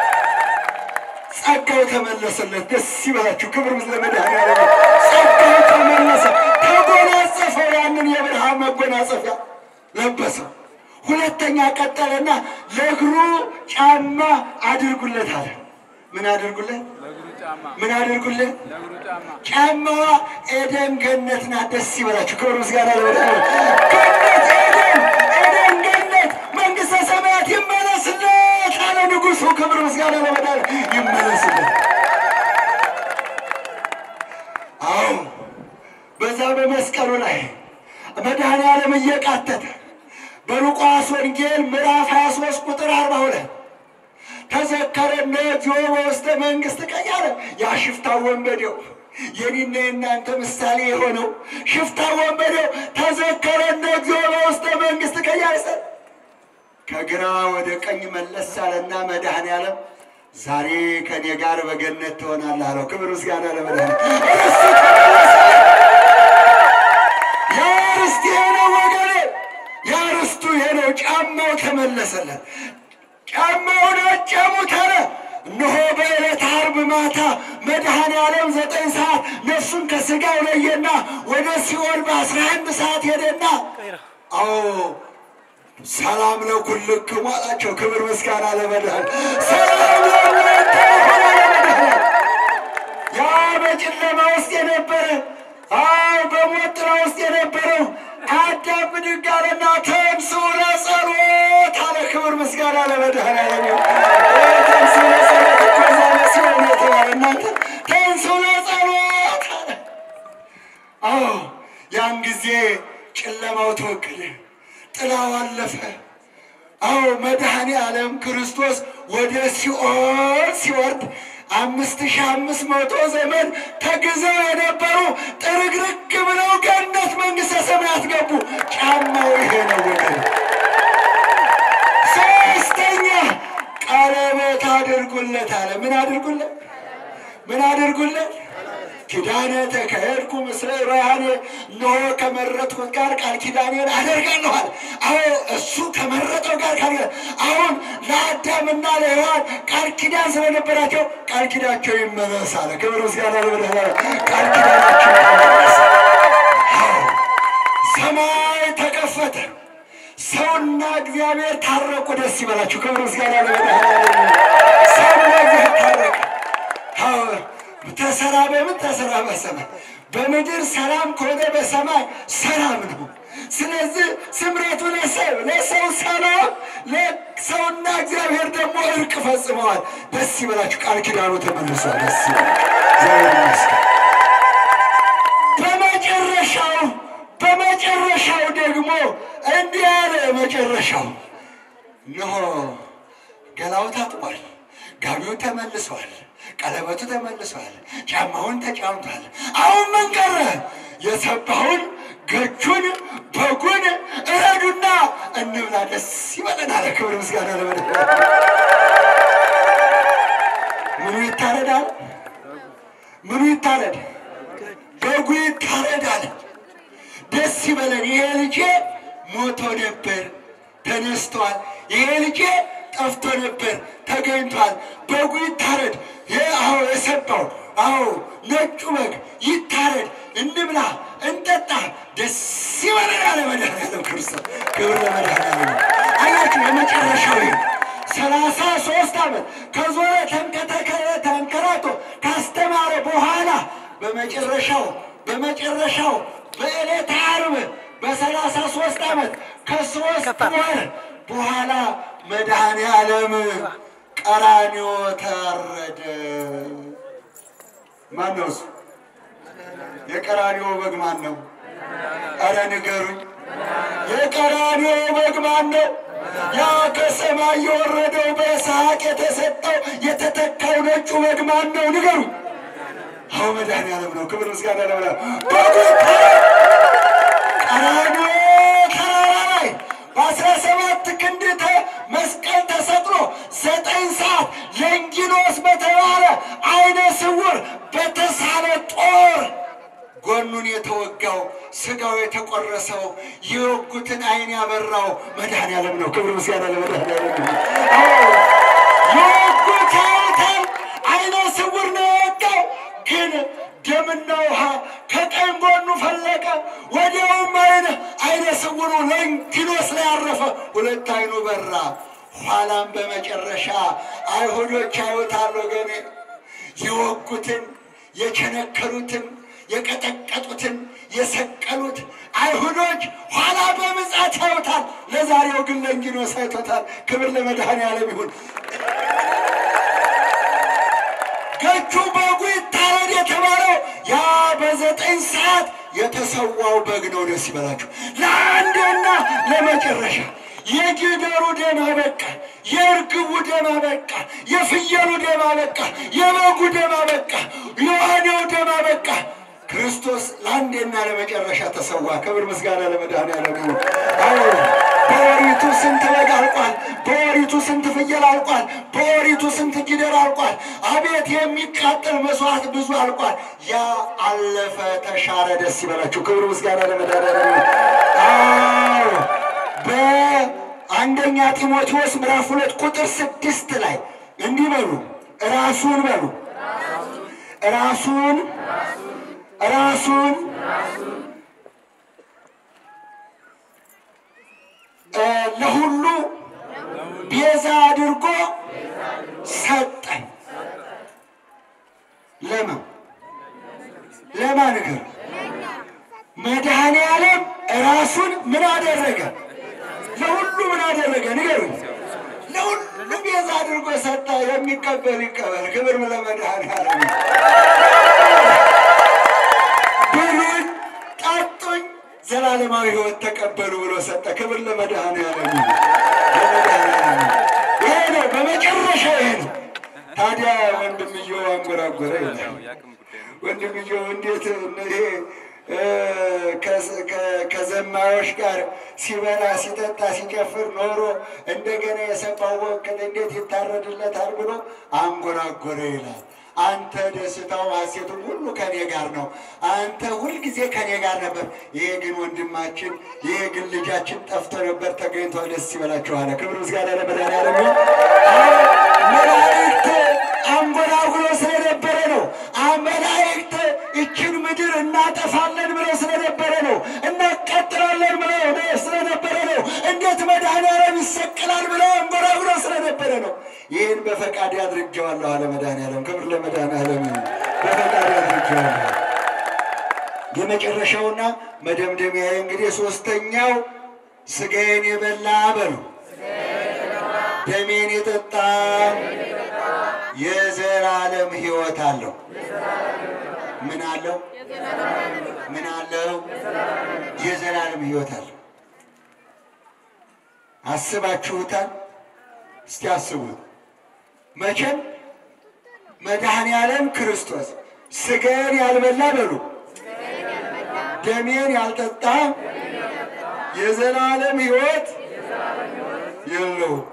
ጸጋው ተመለሰለት። ደስ ይበላችሁ። ክብር ለመድኃኒዓለም ይሁን። ጸጋው ተመለሰ። ተጎናጸፈው። ያንን የብርሃን መጎናጸፊያ ለበሰው። ሁለተኛ ቀጠለና ለእግሩ ጫማ አድርጉለት አለ። ምን አድርጉለት? ምን አድርጉለት? ጫማዋ ኤደን ገነት ናት። ደስ ይበላችሁ። ክብር ምስጋና ለመድኃኒዓለም ገነት፣ ኤደን፣ ኤደን ገነት፣ መንግሥተ ሰማያት ይመለስለት አለ ንጉሡ። ክብር ምስጋና ለመድኃኒዓለም ይመለስለት። አዎ በዛ በመስቀሉ ላይ መድኃኒዓለም እየቃተተ በሉቃስ ወንጌል ምዕራፍ 23 ቁጥር 42 ተዘከረነ እግዚኦ በውስተ መንግሥት ቀያለ ያ ሽፍታ ወንበዴው የኔና የእናንተ ምሳሌ የሆነው ሽፍታ ወንበዴው ተዘከረነ እግዚኦ በውስተ መንግሥት ቀያለ ከግራ ወደ ቀኝ መለስ አለና መድኃኒዓለም ዛሬ ከኔ ጋር በገነት ትሆናለህ አለው። ክብር ምስጋና ለመድኃኒዓለም። እርሱ ተመለሰ። ያ ርስት ይሄ ነው ወገኔ፣ ያ ርስቱ ይሄ ነው። ጫማው ተመለሰለት። ጫማውን አጨሙት አለ። እነሆ በዕለተ ዓርብ ማታ መድኃኔ ዓለም ዘጠኝ ሰዓት ነፍሱን ከሥጋው ለየና ወደ ሲኦል በአስራ አንድ ሰዓት ሄደና አዎ ሰላም ለኩልክሙ አላቸው። ክብር ምስጋና ለመድኃኔዓለም። ሰላም ለእናንተ ይሁን አለ መድኃኔዓለም። ያ በጨለማ ውስጥ የነበረ አዎ በሞት ጥላ ውስጥ የነበረው አዳም ብድግ አለና ተንሥኡ ለጸሎት አለ። ክብር ምስጋና ለመድኃኔዓለም ይሁን። ተንሥኡ ለጸሎት እኮ እዛ ለሲኦል የተባለ እናንተ ተንሥኡ ለጸሎት አለ። አዎ ያን ጊዜ ጨለማው ተወገደ፣ ጥላው አለፈ። አዎ መድኃኔ ዓለም ክርስቶስ ወደ ሲኦል ሲወርድ አምስት ሺህ አምስት መቶ ዘመን ተግዘው የነበሩ ጥርግርግ ብለው ገነት መንግሥተ ሰማያት ገቡ። ጫማው ይሄ ነው ወገን። ሶስተኛ ቀለበት አድርጉለት አለ። ምን አድርጉለት? ምን አድርጉለት? ኪዳነ ተከሄድኩ ምስለ ሮያኔ እነሆ ከመረጥኩት ጋር ቃል ኪዳኔን አደርጋለሁ አለ። አዎ እሱ ከመረጠው ጋር ቃል ኪዳን አሁን ለአዳምና ለሔዋን ቃል ኪዳን ስለነበራቸው ቃል ኪዳቸው ይመለስ አለ። ክብር ምስጋና ለመድኃኒዓለም። ቃል ኪዳናቸው ይመለስ። አዎ ሰማይ ተከፈተ። ሰውና እግዚአብሔር ታረቁ። ደስ ይበላችሁ። ክብር ምስጋና ለመድኃኒዓለም። ሰውና እግዚአብሔር ታረቀ። አዎ ተሰራ በምን ተሰራ በሰማይ በምድር ሰላም ከሆነ በሰማይ ሰላም ነው። ስለዚህ ስምረቱ ለሰው ለሰው ሰላም ለሰውና እግዚአብሔር ደግሞ እርቅ ፈጽመዋል። ደስ ይበላችሁ። ቃል ኪዳኑ ተመልሷል። ደስ ይበላችሁ። እግዚአብሔር ይመስገን። በመጨረሻው በመጨረሻው ደግሞ እንዲህ ያለ መጨረሻው እነሆ ገላው ታጥቧል፣ ጋቢው ተመልሷል፣ ቀለበቱ ተመልሷል፣ ጫማውን ተጫምቷል። አሁን ምን ቀረ? የሰባውን ገቹን በጉን እረዱና እንብላ፣ ደስ ይበለን አለ። ክብር ምስጋና ለመድኃኒዓለም። ምኑ ይታረዳል? ምኑ ይታረድ? በጉ ይታረዳል። ደስ ይበለን። ይሄ ልጄ ሞቶ ነበር ተነስቷል። ይሄ ልጄ ጠፍቶ ነበር ተገኝቷል፣ በጉ ይታረድ። ይህ አዎ የሰባው አዎ ነጩ በግ ይታረድ፣ እንብላ፣ እንጠጣ፣ ደስ ይበለን ያለ መድኃኒዓለም ክርስቶስ። ክብር ለመድኃኒዓለም። አያችሁ የመጨረሻው ይሄ ሰላሳ ሶስት ዓመት ከዞረ ተንከተከለ ተንከራቶ ካስተማረ በኋላ በመጨረሻው በመጨረሻው በዕለተ ዓርብ በሰላሳ ሶስት ዓመት ከሶስት ወር በኋላ መድኃኔ ዓለም ቀራንዮ ታረደ። ማን ነው እሱ? የቀራንዮ በግ ማን ነው? ኧረ ንገሩኝ። የቀራንዮ በግ ማን ነው? ያ ከሰማይ የወረደው በይስሐቅ የተሰጠው የተተካው ነጩ በግ ማን ነው? ንገሩኝ። አዎ መድኃኒዓለም ነው። ክብር ምስጋና ለመላ በጉ ቀራንዮ ተራራ ላይ በአስራ ሰባት ክንድ ተ- መስቀል ተሰቅሎ ዘጠኝ ሰዓት ለንጊኖስ በተባለ አይነ ስውር በተሳለ ጦር ጎኑን የተወጋው ስጋው የተቆረሰው የወጉትን አይን ያበራው መድኃኒዓለም ነው። ክብር ምስጋና ለመድኃኒዓለም ነው። አዎ፣ የወጉት ያዩታል። አይነ ስውር ነው የወጋው ግን ደምና ውሃ ከቀኝ ጎኑ ፈለቀ። ወዲያውም አይነ አይነ ስውሩ ለንጊኖስ ላይ ያረፈ፣ ሁለት አይኑ በራ። ኋላም በመጨረሻ አይሁዶች ያዩታል ወገኔ የወጉትን የቸነከሩትን የቀጠቀጡትን የሰቀሉት አይሁዶች ኋላ በምጽአት ያዩታል። ለዛሬው ግን ለንጊኖስ አይቶታል። ክብር ለመድኃኔዓለም ይሁን። ገቹ በጉ ይታረድ የተባለው ያ በዘጠኝ ሰዓት የተሰዋው በግ ነው። ደስ ይበላችሁ። ለአንድና ለመጨረሻ የጊደሩ ደም አበቃ፣ የእርግቡ ደም አበቃ፣ የፍየሉ ደም አበቃ፣ የበጉ ደም አበቃ፣ የዋኔው ደም አበቃ። ክርስቶስ ለአንዴና ለመጨረሻ ተሰዋ። ክብር ምስጋና ለመድኃኔዓለም ይሁን። አዎ በወሪቱ ስንት በግ አልቋል። በወሪቱ ስንት ፍየል አልቋል። በወሪቱ ስንት ጊደር አልቋል። አቤት የሚቃጠል መስዋዕት ብዙ አልቋል። ያ አለፈ፣ ተሻረ። ደስ ይበላችሁ። ክብር ምስጋና ለመድኃኔዓለም ይሁን። አዎ በአንደኛ ጢሞቴዎስ ምዕራፍ ሁለት ቁጥር ስድስት ላይ እንዲህ በሉ ራሱን በሉ ራሱን ራሱን እ ለሁሉ ቤዛ አድርጎ ሰጠን። ለማ ለማ ነገር መድኃኔ ዓለም ራሱን ምን አደረገ? ለሁሉ ምን አደረገ? ንገሩኝ። ለሁሉ ቤዛ አድርጎ ሰጠ። የሚቀበል ይቀበል። ክብር ለመድኃኔ ዓለም ይሁን። ብሉኝ ጠጡኝ፣ ዘላለማዊ ሕይወት ተቀበሉ ብሎ ሰጠ። ክብር ለመድኃኔዓለም ይሁን። ለመድኃኔዓለም ይሁን። ይሄ ነው በመጨረሻ ይሄ ነው። ታዲያ ወንድምየው አንጎራጎረ ይላል። ወንድምየው እንዴት ይሄ እ፣ ከ- ከ- ከዘማዮች ጋር ሲበላ ሲጠጣ ሲጨፍር ኖሮ እንደገና የሰባው ወክል እንዴት ይታረድለታል ብሎ አንጎራጎረ ይላል። አንተ ደስታው ሐሴቱን ሁሉ ከኔ ጋር ነው። አንተ ሁልጊዜ ከኔ ጋር ነበር። ይሄ ግን ወንድማችን፣ ይሄ ግን ልጃችን ጠፍቶ ነበር፣ ተገኝቷል። ደስ ይበላችሁ አለ። ክብር ምስጋና ለመድኃኒዓለም ይሁን። አዎ፣ መላእክት አንጎራጉሮ ስለነበረ ነው። አ- መላእክት ይችን ምድር እናጠፋለን ብለው ስለነበረ ነው። እናቃጥላለን ብለው ነው ስለነበረ ነው። እንዴት መድኃኒዓለም ይሰቅላል ብለው አንጎራጉሮ ስለነበረ ነው። ይህን በፈቃድ አድርጌዋለሁ አለ መድኃኒዓለም። ክብር ለመድኃኒዓለም ይሁን። በፈቃድ አድርጌዋለሁ። የመጨረሻውና መደምደሚያ እንግዲህ ሶስተኛው ስጋዬን የበላ በሉ ደሜን የጠጣ የዘላለም ሕይወት አለው። ምን አለው? ምን አለው? የዘላለም ሕይወት አለው። አስባችሁታል? እስቲ አስቡት። መቼም መድኃኔ ዓለም ክርስቶስ ስጋዬን ያልበላ በሉ ደሜን ያልጠጣ የዘላለም ሕይወት የለውም።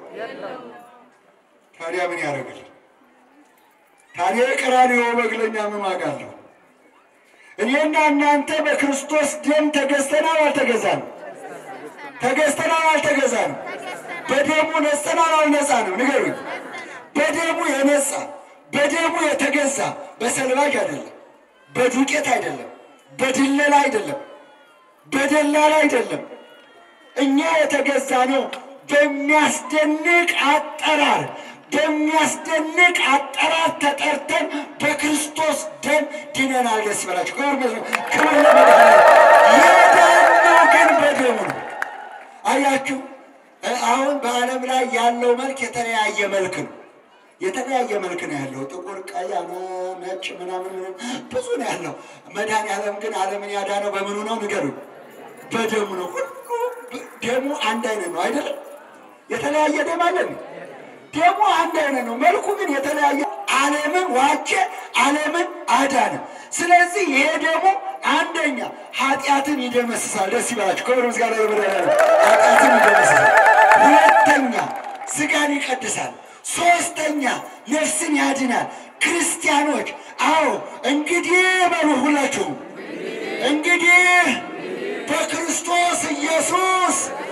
ታዲያ ምን ያደርግል? ታዲያ የቀራንዮ በግ ለእኛ ምን ዋጋ አለው? እኔና እናንተ በክርስቶስ ደም ተገዝተናል አልተገዛንም? ተገዝተናል አልተገዛንም? በደሙ ነጽተናል አልነጻንም? ንገሩኝ። በደሙ የነጻ በደሙ የተገዛ በሰልባጅ አይደለም፣ በዱቄት አይደለም፣ በድለላ አይደለም፣ በደላላ አይደለም። እኛ የተገዛ ነው በሚያስደንቅ አጠራር በሚያስደንቅ አጠራር ተጠርተን በክርስቶስ ደም ድነናል። ደስ ይበላችሁ። ክብር ይመስገን። ክብር ለመድኃኒዓለም። የዳነው ግን በደሙ ነው። አያችሁ፣ አሁን በዓለም ላይ ያለው መልክ የተለያየ መልክ ነው። የተለያየ መልክ ነው ያለው። ጥቁር፣ ቀይ፣ ነጭ ምናምን ምናምን ብዙ ነው ያለው። መድኃኒዓለም ግን ዓለምን ያዳነው በምኑ ነው? ንገሩኝ። በደሙ ነው። ሁሉ ደሙ አንድ አይነት ነው አይደለም? የተለያየ ደም አለን። ደሙ አንድ አይነት ነው፣ መልኩ ግን የተለያየ። ዓለምን ዋጀ፣ ዓለምን አዳነ። ስለዚህ ይሄ ደግሞ አንደኛ ኃጢአትን ይደመስሳል። ደስ ይበላችሁ። ክብር ምስጋና ለመድኃኒዓለም። ኃጢአትን ይደመስሳል። ሁለተኛ ስጋን ይቀድሳል። ሶስተኛ ነፍስን ያድናል። ክርስቲያኖች አዎ እንግዲህ በሉ ሁላችሁም እንግዲህ በክርስቶስ ኢየሱስ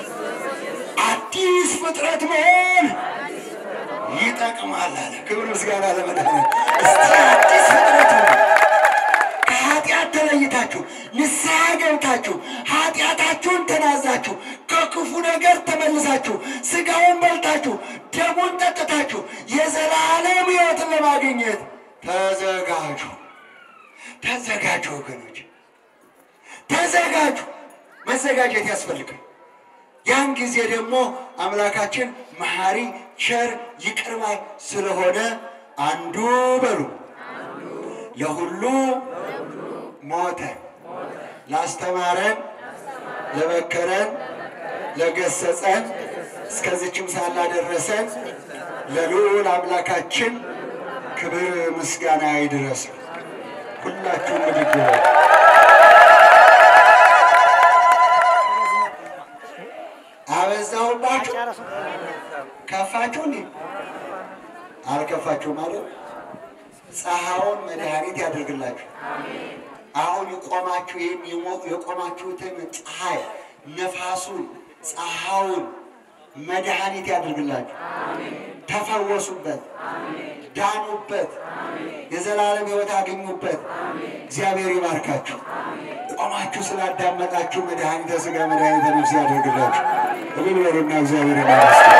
አዲስ ፍጥረት መሆን ይጠቅማል አለ። ክብር ምስጋና ለመድኃኒዓለም። እስቲ አዲስ ፍጥረት መሆን ከኃጢአት ተለይታችሁ ንስሐ ገብታችሁ ኃጢአታችሁን ተናዛችሁ ከክፉ ነገር ተመልሳችሁ ስጋውን በልታችሁ ደሙን ጠጥታችሁ የዘላለም ሕይወትን ለማግኘት ተዘጋጁ። ተዘጋጁ ወገኖች፣ ተዘጋጁ። መዘጋጀት ያስፈልጋል። ያን ጊዜ ደግሞ አምላካችን መሐሪ፣ ቸር፣ ይቅር ባይ ስለሆነ አንዱ በሉ ለሁሉ ሞተ። ላስተማረን፣ ለመከረን፣ ለገሰጸን እስከዚችም ሳላደረሰን ለልዑል አምላካችን ክብር ምስጋና ይድረስ። ሁላችሁም ብድግ በሉ። አበዛሁባችሁ? ከፋችሁ? እንዴ አልከፋችሁ ማለት ፀሐዩን መድኃኒት ያደርግላችሁ። አሁን የቆማችሁ ይህን የቆማችሁትን ፀሐይ ነፋሱን ፀሐዩን መድኃኒት ያደርግላችሁ። ተፈወሱበት፣ ዳኑበት፣ የዘላለም ሕይወት አገኙበት። እግዚአብሔር ይባርካችሁ። ቆማችሁ ስላዳመጣችሁ መድኃኒተ ሥጋ መድኃኒተ ነፍስ ያደርግላችሁ። እልል በሉና እግዚአብሔር ይመስገን።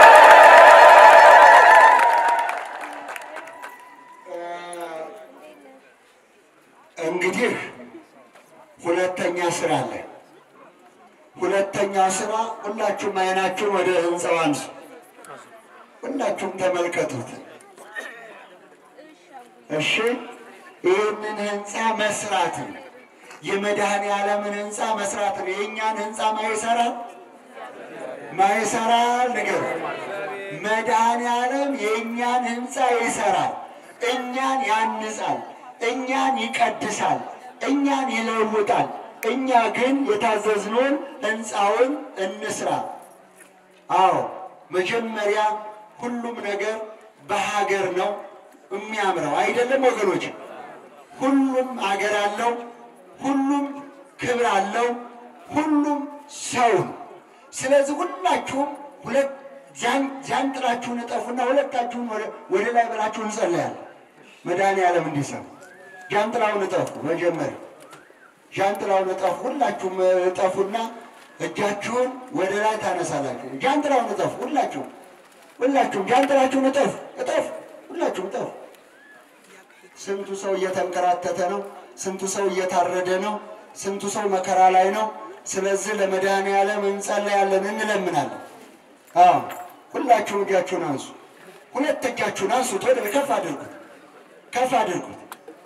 እንግዲህ ሁለተኛ ስራ አለ። ሁለተኛው ስራ ሁላችሁም አይናችሁን ወደ ህንፃው አንሱ። ሁላችሁም ተመልከቱት። እሺ፣ ይህንን ህንፃ መስራት ነው። የመድኃኔ ዓለምን ህንፃ መስራት ነው። የእኛን ህንፃ ማይሰራል ማይሰራል ነገር መድኃኔ ዓለም የእኛን ህንፃ ይሰራል። እኛን ያንጻል፣ እኛን ይቀድሳል፣ እኛን ይለውጣል። እኛ ግን የታዘዝነውን ህንፃውን እንስራ። አዎ መጀመሪያ ሁሉም ነገር በሀገር ነው የሚያምረው አይደለም ወገኖች? ሁሉም ሀገር አለው፣ ሁሉም ክብር አለው፣ ሁሉም ሰው ነው። ስለዚህ ሁላችሁም ሁለት ጃንጥላችሁን እጠፉና ሁለታችሁን ወደ ላይ ብላችሁ እንጸለያለን። መድኃኔዓለም እንዲሰማ ጃንጥላውን እጠፉ። መጀመሪያ ጃንጥላውን እጠፉ። ሁላችሁም እጠፉና እጃችሁን ወደ ላይ ታነሳላችሁ። ጃንጥላውን እጠፉ። ሁላችሁም ሁላችሁም ጃንጥላችሁን እጠፉ እጠፉ። ሁላችሁም እጠፉ። ስንቱ ሰው እየተንከራተተ ነው። ስንቱ ሰው እየታረደ ነው። ስንቱ ሰው መከራ ላይ ነው። ስለዚህ ለመድኃኔዓለም እንጸለያለን፣ እንለምናለን። አዎ ሁላችሁም እጃችሁን አንሱ። ሁለት እጃችሁን አንሱት፣ ወደ ከፍ አድርጉት፣ ከፍ አድርጉት፣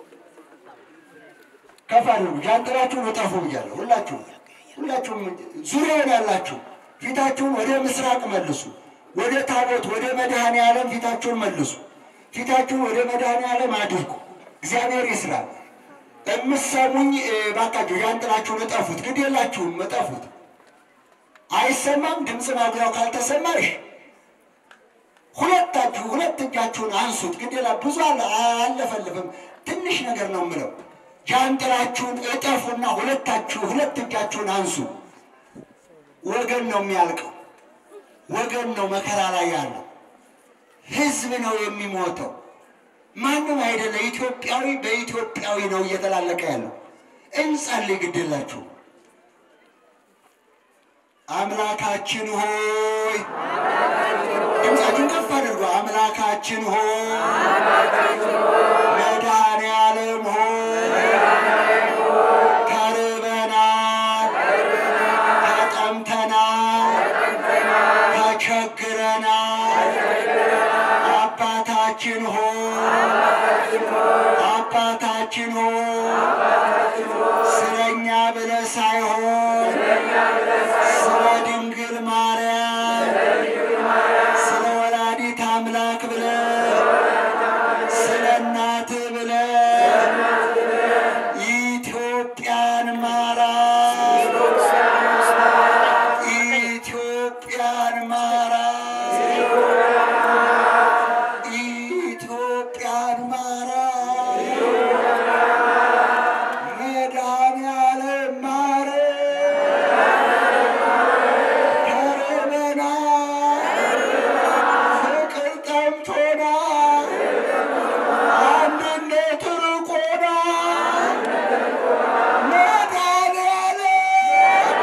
ከፍ አድርጉት። ጃንጥላችሁን እጠፉ ብያለሁ። ሁላችሁም ሁላችሁም ዙሪያውን ያላችሁ ፊታችሁን ወደ ምስራቅ መልሱ። ወደ ታቦት ወደ መድኃኔዓለም ፊታችሁን መልሱ። ፊታችሁን ወደ መድኃኔዓለም አድርጉ። እግዚአብሔር ይስራል። የምትሰሙኝ ባካችሁ ጃንጥላችሁን እጠፉት። ግድ የላችሁም እጠፉት። አይሰማም ድምፅ ማጉያው ካልተሰማሽ ሁለታችሁ ሁለት እጃችሁን አንሱት። ግድ የላ ብዙ አለፈልፍም ትንሽ ነገር ነው የምለው። ጃንጥላችሁን እጠፉና ሁለታችሁ ሁለት እጃችሁን አንሱ። ወገን ነው የሚያልቀው። ወገን ነው መከራ ላይ ያለው፣ ህዝብ ነው የሚሞተው። ማንም አይደለ። ኢትዮጵያዊ በኢትዮጵያዊ ነው እየተላለቀ ያለው። እንጸልይ፣ ግድላችሁ አምላካችን ሆይ ድምፃችን ከፍ አድርጎ አምላካችን ሆይ መድኃኔ ዓለም ሆይ ተርበናል፣ ተጠምተናል፣ ተቸግረናል። አባታችን ሆይ አባታችን ሆይ ስለኛ ብለህ ሳይሆን ስለ ድንግል ማርያም ስለ ወላዲት አምላክ ብለህ ስለ እናትህ ብለህ ኢትዮጵያን ማራት ኢትዮጵያን ማራት ኢትዮጵያን ማራት መድኃኔዓለም ማረን። ተርበናል፣ ፍቅር ጠምቶናል፣ አንድነት ርቆናል። መድኃኔዓለም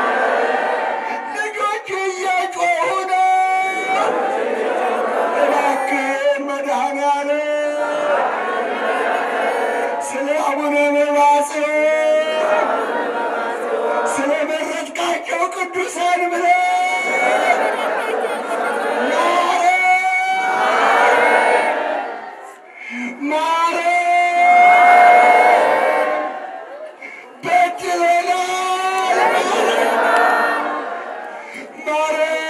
ልጆች እየጮሁ ነው። እባክህን መድኃኔዓለም ስለ አቡነ መባጽዮን ስለ መረጥካቸው ቅዱሳን ብለህ ማረን፣ ማረን፣ በድለናል፣ ማረን።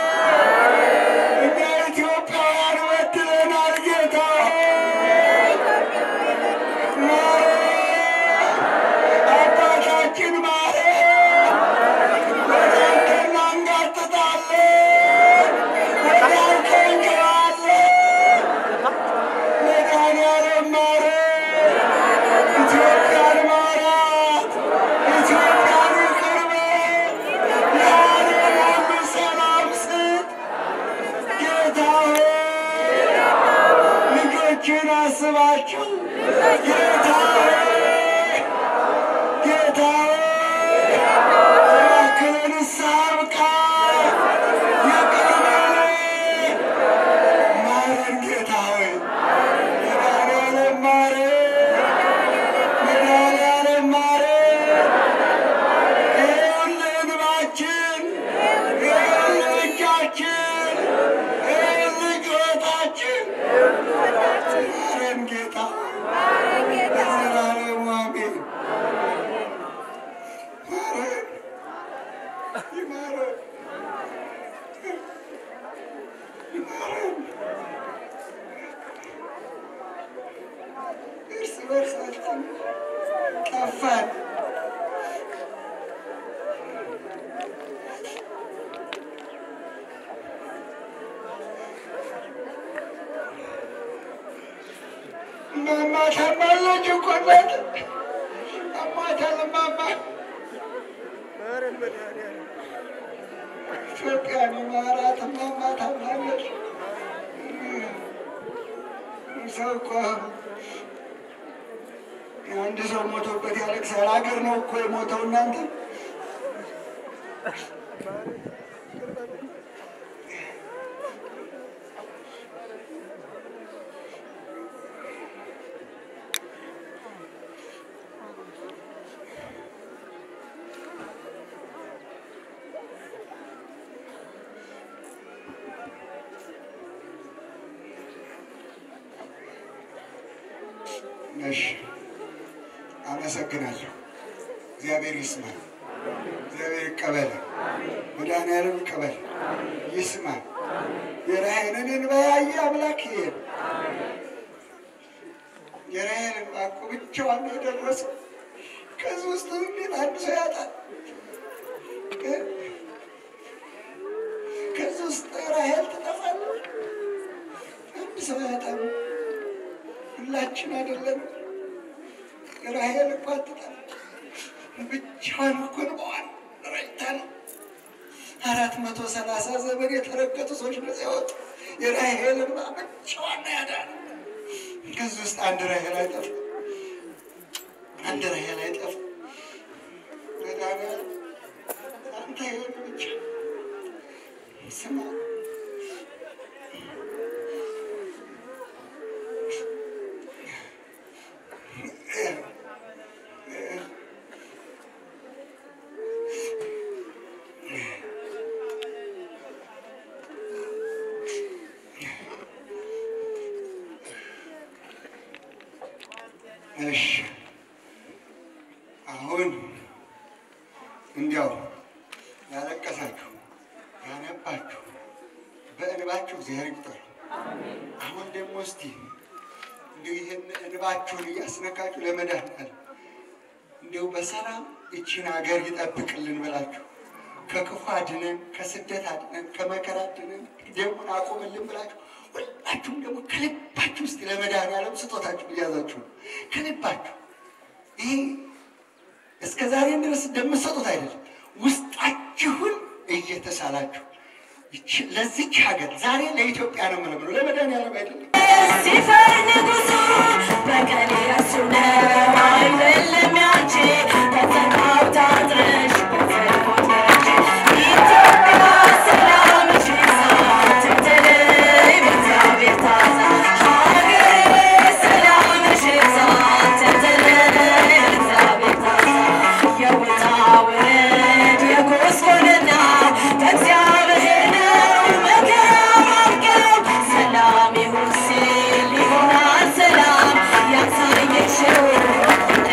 እኛ ኢትዮጵያውያን በድለናል ጌታ ሆይ ማረን። አባታችን ማረን። ወደ አንተ እናንጋጥጣለን፣ ወደ አንተ እንጮኻለን። መድኃኔዓለም ማረን። ኢትዮጵያን ማራት፣ ኢትዮጵያን ይቅር በል። የዓለም ሁሉ ሰላም ስጥ ጌታ ሆይ ልጆችን አስባቸው ጌታ ሆይ ጌታ ሆይ እባክህ ለንስሐ አብቃን፣ ይቅር በለን፣ ማረን ጌታ ሆይ መድኃኔዓለም ማረን፣ መድኃኔዓለም ማረን። ይኸውልህ እንባችን፣ ይኸውልህ እጃችን፣ ይኸውልህ ጩኸታችን ማረን ጌታ ለዘላለሙ አሜን። ማረን ይማረን ይማረን። እርስ በርሳችን ጠፋን። እማማ ታማለች እኮ እናት አሟታል። እማማ ኢትዮጵያን ማራት እማማ ታማለች። ሰው እኮ አንድ ሰው ሞቶበት ያለቅሳል። ሀገር ነው እኮ የሞተው እናንተ እሺ፣ አመሰግናለሁ። እግዚአብሔር ይስማ፣ እግዚአብሔር ይቀበል፣ መድኃኔዓለም ይቀበል፣ ይስማ። የራሔልን እንባ ያየ አምላክ ይሄ የራሔል እንባ እኮ ብቻዋን ነው የደረሰው። ከዚህ ውስጥ እንዴት አንድ ሰው ያጣል? ከዚህ ውስጥ ራሔል ትጠፋለች። አንድ ሰው ያጣል። ሁላችን አይደለም። ራሔል እኮ አትጠፋም። ብቻዋን እኮ እንባዋን ረጭታ ነው አራት መቶ ሰላሳ ዘመን የተረገጡ ሰዎች ነፃ ያወጡ የራሄልን ብቻዋን ያዳነ ከዚህ ውስጥ አንድ ራሄል አይጠፋ አንድ ራሄል አይጠፋ መድኃኒዓለም አንተ ይሁን ብቻ ስማ እሺ አሁን እንዲያው ያለቀሳችሁ ያነባችሁ በእንባችሁ እግዚአብሔር ይቁጠሩ። አሁን ደግሞ እስቲ እንዲሁ ይህን እንባችሁን እያስነካችሁ ለመድኃኒዓለም እንዲሁ በሰላም ይችን ሀገር ይጠብቅልን ብላችሁ ከክፉ አድነን፣ ከስደት አድነን፣ ከመከራ አድነን፣ ደሙን አቁምልን ብላችሁ ሁላችሁም ደግሞ ከልባችሁ ውስጥ ለመድኃኒዓለም ስጦታችሁ እያዛችሁ ነው። ከልባችሁ ይህ እስከ ዛሬ ድረስ እንደምትሰጡት አይደለም፣ ውስጣችሁን እየተሳላችሁ ይች- ለዚች ሀገር ዛሬ ለኢትዮጵያ ነው የምለምነው፣ ለመድኃኒዓለም አይደለም። ሲፈር ንጉሱ በቀሌ እሱ ነው አይደለም ያንቺ ከተማው ታጥረሽ በሰልፎች ነች ኢትዮጵያ ሰላምሽ ይብዛ ትምትለይ በእግዚአብሔር ታዛ ሀገሬ ሰላምሽ ይብዛ ትምትለይ በእግዚአብሔር ታዛ የውጣ ውረድ የጎስቆልና ከእግዚአብሔር ነው መከራ ማርገብ ሰላም ይሁን ሲል ይሆናል ሰላም ያሳየሽው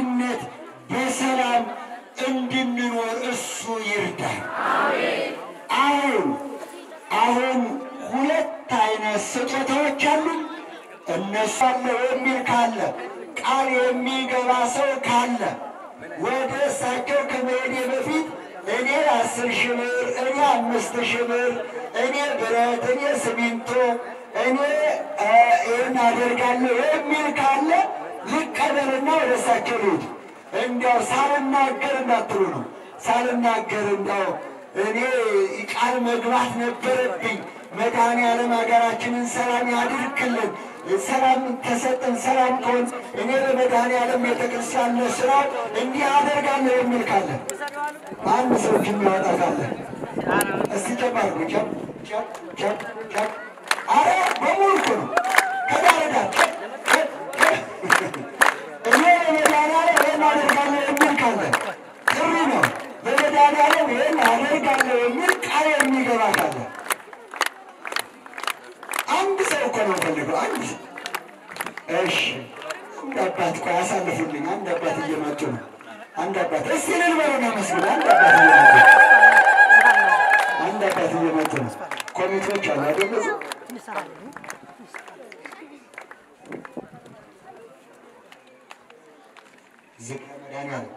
በአንድነት በሰላም እንድንኖር እሱ ይርዳል። አሁን አሁን ሁለት አይነት ስጦታዎች አሉ። እነሱ አለ የሚል ካለ ቃል የሚገባ ሰው ካለ ወደ እሳቸው ከመሄዴ በፊት እኔ አስር ሺህ ብር፣ እኔ አምስት ሺህ ብር፣ እኔ ብረት፣ እኔ ሲሚንቶ፣ እኔ እ ይህን አደርጋለሁ የሚል ካለ ልቀበልና ወደ እሳቸው ልሂድ። እንዲያው ሳልናገር እንዳትሉ ነው። ሳልናገር እንዲያው እኔ ቃል መግባት ነበረብኝ። መድኃኔዓለም ሀገራችንን ሰላም ያድርግልን። ሰላም ተሰጠን። ሰላም ከሆን እኔ ለመድኃኔዓለም ቤተክርስቲያን ለስራው እንዲህ አደርጋለሁ የሚል ካለ አንድ ሰው እጅ የሚያወጣ ካለ እስቲ ጨብ አድርጉ። ጨብ ጨብ ጨብ ጨብ። አረ በሙሉ እኮ ነው ከዳር ዳር ጨብ ጨብ ጨብ። እኔ ለመድኃኔዓለም ይህን አደርጋለሁ የሚል ካለ ጥሪ ነው። ለመድኃኔዓለም ይህን አደርጋለሁ የሚል ቃል የሚገባ ካለ አንድ ሰው እኮ ነው ፈልገው አንድ ሰው። እሺ አንድ አባት ቆይ አሳልፉልኝ። አንድ አባት እየመጡ ነው። አንድ አባት እስቲ እልል በሉና መስግን። አንድ አባት እየመጡ ነው። አንድ አባት እየመጡ ነው። ኮሚቴዎች አሉ አይደል? እዚህ? ዝክረ መድኃኔዓለም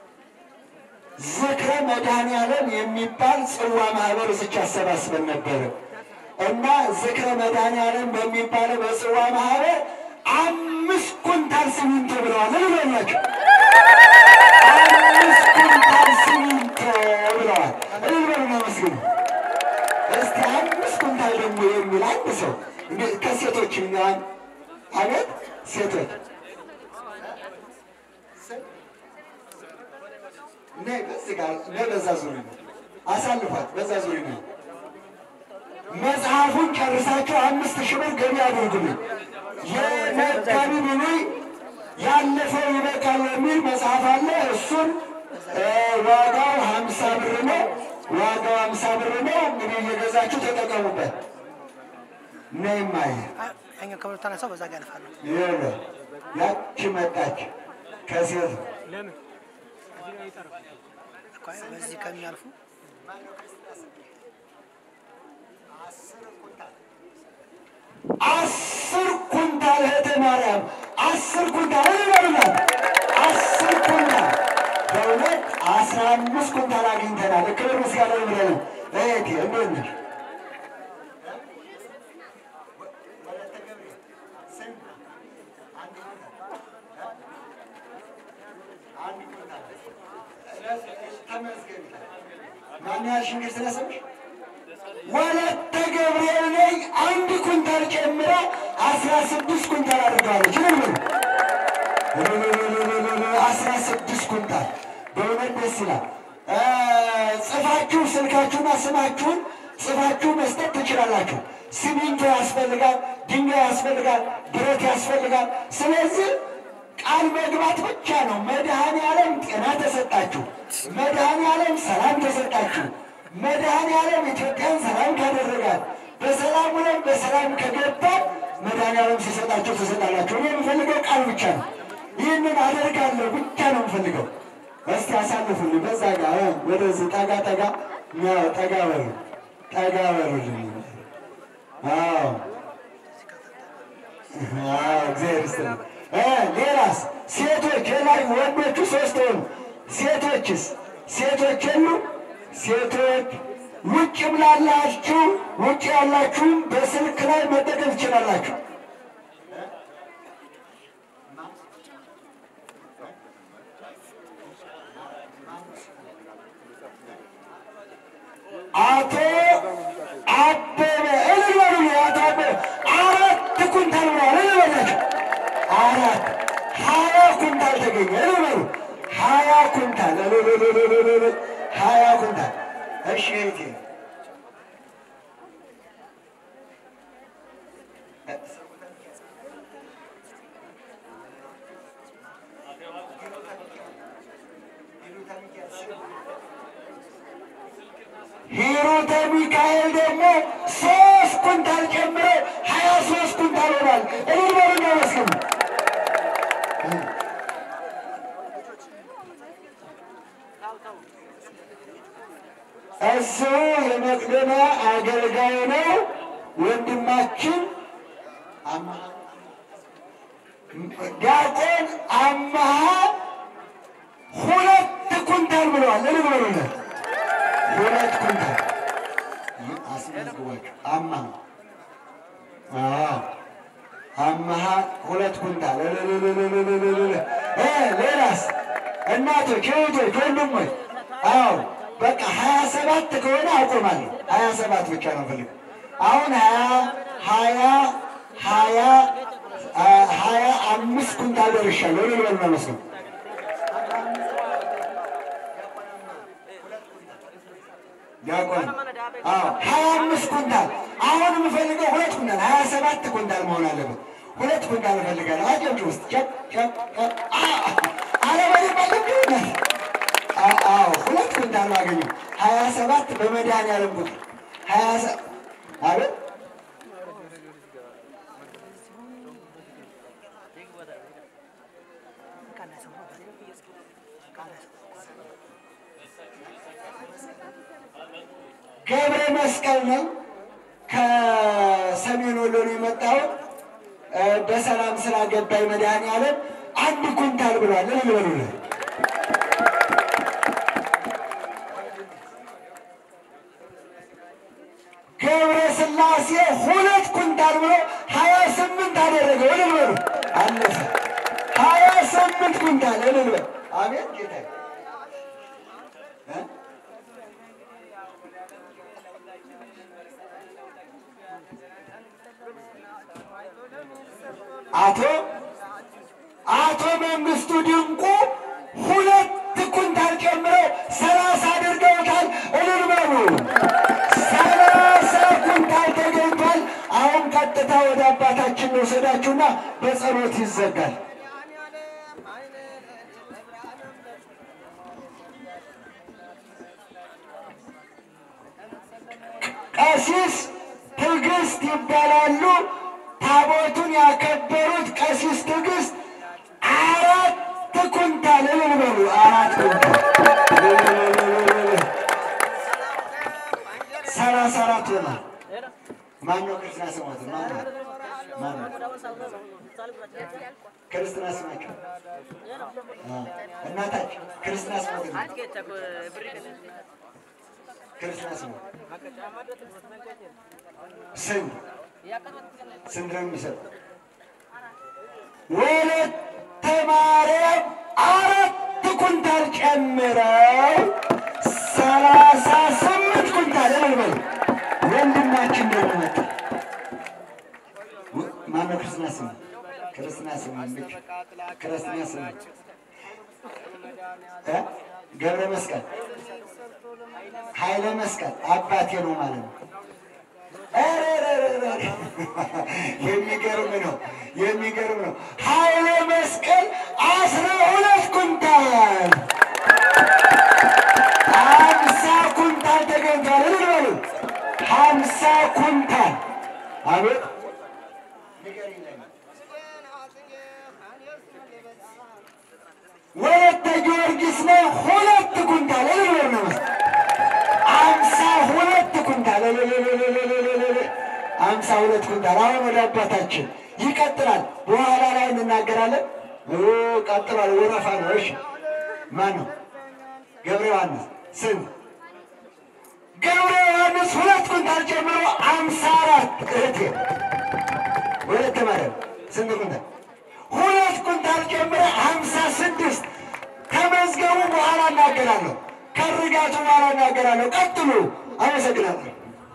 ዝክረ መድኃኔዓለም የሚባል ጽዋ ማህበር እዚች አሰባስበን ነበረ እና ዝክረ መድኃኔዓለም በሚባለው በጽዋ ማህበር አምስት ኩንታል ሲሚንቶ ብለዋል። እልበላቸው አምስት ኩንታል ሲሚንቶ ብለዋል። እልበሉና መስግኑ። እስቲ አምስት ኩንታል ደግሞ የሚል አንድ ሰው እንደ- ከሴቶች የሚሆን አቤት ሴቶች ነይ በዚህ ጋር ነይ በዛ ዙሪ ነው አሳልፏት በዛ ዙሪ ነው መጽሐፉን ጨርሳችሁ አምስት ሺህ ብር ገቢ አድርጉልኝ። የመጋቢ ብሉይ ያለፈው ይበቃል የሚል መጽሐፍ አለ። እሱን እ ዋጋው ሀምሳ ብር ነው። ዋጋው ሀምሳ ብር ነው። እንግዲህ እየገዛችሁ ተጠቀሙበት። ነይ ማየ ያኛው ከብሎ ተነሳው በዛ ጋር ያልፋሉ። ይኸውልህ ያቺ መጣች ከሴት እኮ በዚህ ከሚያልፉ አስር ኩንታል እህተ ማርያም አስር ኩንታል ይበሉናል። አስር ኩንታል በእውነት አስራ አምስት ኩንታል አግኝተናል። ክብር ምስጋና ይብለን። እህቴ እንዴት ነሽ? ማን ያልሽኝ እንግዲህ ስለሰምሽ ወለተ ገብርኤል ነኝ። አንድ ኩንታል ጨምራ አስራ ስድስት ኩንታል አድርገዋለች። ምን አስራ ስድስት ኩንታል በእውነት ደስ ይላል። እ ጽፋችሁ ስልካችሁና ስማችሁን ጽፋችሁ መስጠት ትችላላችሁ። ሲሚንቶ ያስፈልጋል፣ ድንጋይ ያስፈልጋል፣ ብረት ያስፈልጋል። ስለዚህ ቃል መግባት ብቻ ነው። መድኃኔ ዓለም ጤና ተሰጣችሁ፣ መድኃኔ ዓለም ሰላም ተሰጣችሁ፣ መድኃኔ ዓለም ኢትዮጵያን ሰላም ካደረጋት በሰላም ውለን በሰላም ከገባን መድኃኔ ዓለም ሲሰጣችሁ ትሰጣላችሁ። እኔ የምፈልገው ቃል ብቻ ነው። ይህንን አደርጋለሁ ብቻ ነው የምፈልገው። እስቲ አሳልፉልኝ። በዛ ጋር እ ወደዚህ ጠጋ ጠጋ ያው ጠጋ በሉ ጠጋ በሉልኝ። አዎ አዎ፣ እግዚአብሔር ይስጥልኝ። እ ሌላስ ሴቶች የላይ ወንዶቹ ሶስት ሆኑ። ሴቶችስ ሴቶች የሉ? ሴቶች ውጭም ላላችሁ ውጭ ያላችሁም በስልክ ላይ መጠቀም ትችላላችሁ። አቶ አበበ እልል በሉ። አቶ አበበ አራት ኩንታል ብለዋል። እልል በላቸው። አራት ሀያ ኩንታል ተገኘ። እልል በሉ። ሀያ ኩንታል እልል እልል እልል እልል ሀያ ኩንታል። እሺ እህቴ ሂሩተ ሚካኤል ደግሞ ሶስት ኩንታል ጨምሮ ሀያ ሶስት ኩንታል ሆኗል። እልል በሉና መስግኑ። እሱ የመቅደላ አገልጋይ ነው። ወንድማችን አማሃ ዲያቆን አማሃ ሁለት ኩንታል ብለዋል። እልል በሉለት። ሁለት ኩንታል አስመዝግቧቸው። አማሃ አዎ፣ አማሃ ሁለት ኩንታል። እልልልልልልልል። እ ሌላስ እናቶች፣ እህቶች፣ ወንድሞች አዎ በቃ ሀያ ሰባት ከሆነ አቆማለሁ። ሀያ ሰባት ብቻ ነው ፈልግ አሁን ሀያ ሀያ ሀያ ሀያ አምስት ኩንታል ደርሻለሁ። እልል በሉ ነው መስለው ዲያቆን አዎ ሀያ አምስት ኩንታል አሁን የምፈልገው ሁለት ኩንታል ሀያ ሰባት ኩንታል መሆን አለበት። ሁለት ኩንታል እፈልጋለሁ። አጀብጭ ውስጥ ጨቅ ጨቅ ጨቅ አለበሌ ባለብነት አዎ ሁለት ኩንታል ነው አገኘሁ። ሀያ ሰባት በመድኃኒዓለም ቁጥር ሀያ ሰ- አቤት ገብረ መስቀል ነው። ከሰሜን ወሎ ነው የመጣሁት። እ በሰላም ስላገባኝ መድኃኒዓለም አንድ ኩንታል ብሏል። እልል በሉለት። ገብረ ስላሴ ሁለት ኩንታል ብሎ ሀያ ስምንት አደረገው። እልል በሉ። አለፈ። ሀያ ስምንት ኩንታል እልል በሉ። አቤት ጌታ አቶ አቶ መንግስቱ ድንቁ ሁለት ኩንታል ጨምረው ሰላሳ አድርገውታል። እልል በሉ። ሰላሳ ኩንታል ተገኝቷል። አሁን ቀጥታ ወደ አባታችን ወሰዳችሁና በጸሎት ይዘጋል። ቀሲስ ትዕግስት ይባላሉ። ታቦቱን ያከበሩት ቀሲስ ትዕግስት አራት ኩንታል እልል በሉ። አራት ኩንታል ሰላሳ አራት ሆኗል። ማነው ክርስትና ስሞት? ማነው ማነው ክርስትና ስማቸው? እናታቸው ክርስትና ስሞት ነው። ክርስትና ስሞት ስንት ስንት ነው የሚሰጥ? ወለተ ማርያም አራት ኩንታል ጨምረው ሰላሳ ስምንት ኩንታል እልል በሉ። ወንድማችን ደግሞ መጣ። ወ- ማነው ክርስትና ስሙ? ክርስትና ስሙ ልጅ ክርስትና ስሙ እ? ገብረ መስቀል ኃይለ መስቀል አባቴ ነው ማለት ነው። ኧረ የሚገርም ነው፣ የሚገርም ነው። ኃይለ መስቀል አስራ ሁለት ኩንታል ሀምሳ ኩንታል ተገኝቷል። እልል በሉ ሀምሳ ኩንታል አቤት ወለተ ጊዮርጊስ ነው ሁለት ኩንታል እልል በሉ ነው አምሳ ሁለት ኩንታል እልልልልልልልል አምሳ ሁለት ኩንታል። አሁን ወደ አባታችን ይቀጥላል። በኋላ ላይ እንናገራለን። ኦ ቀጥሏል። ወረፋ ነው። እሺ ማን ነው? ገብረ ዮሐንስ ስንት? ገብረ ዮሐንስ ሁለት ኩንታል ጨምሮ አምሳ አራት እህቴ ወለተ ማርያም ስንት ኩንታል? ሁለት ኩንታል ጨምሮ ሀምሳ ስድስት ከመዝገቡ በኋላ እናገራለሁ። ከርጋቱ በኋላ እናገራለሁ። ቀጥሉ። አመሰግናለሁ።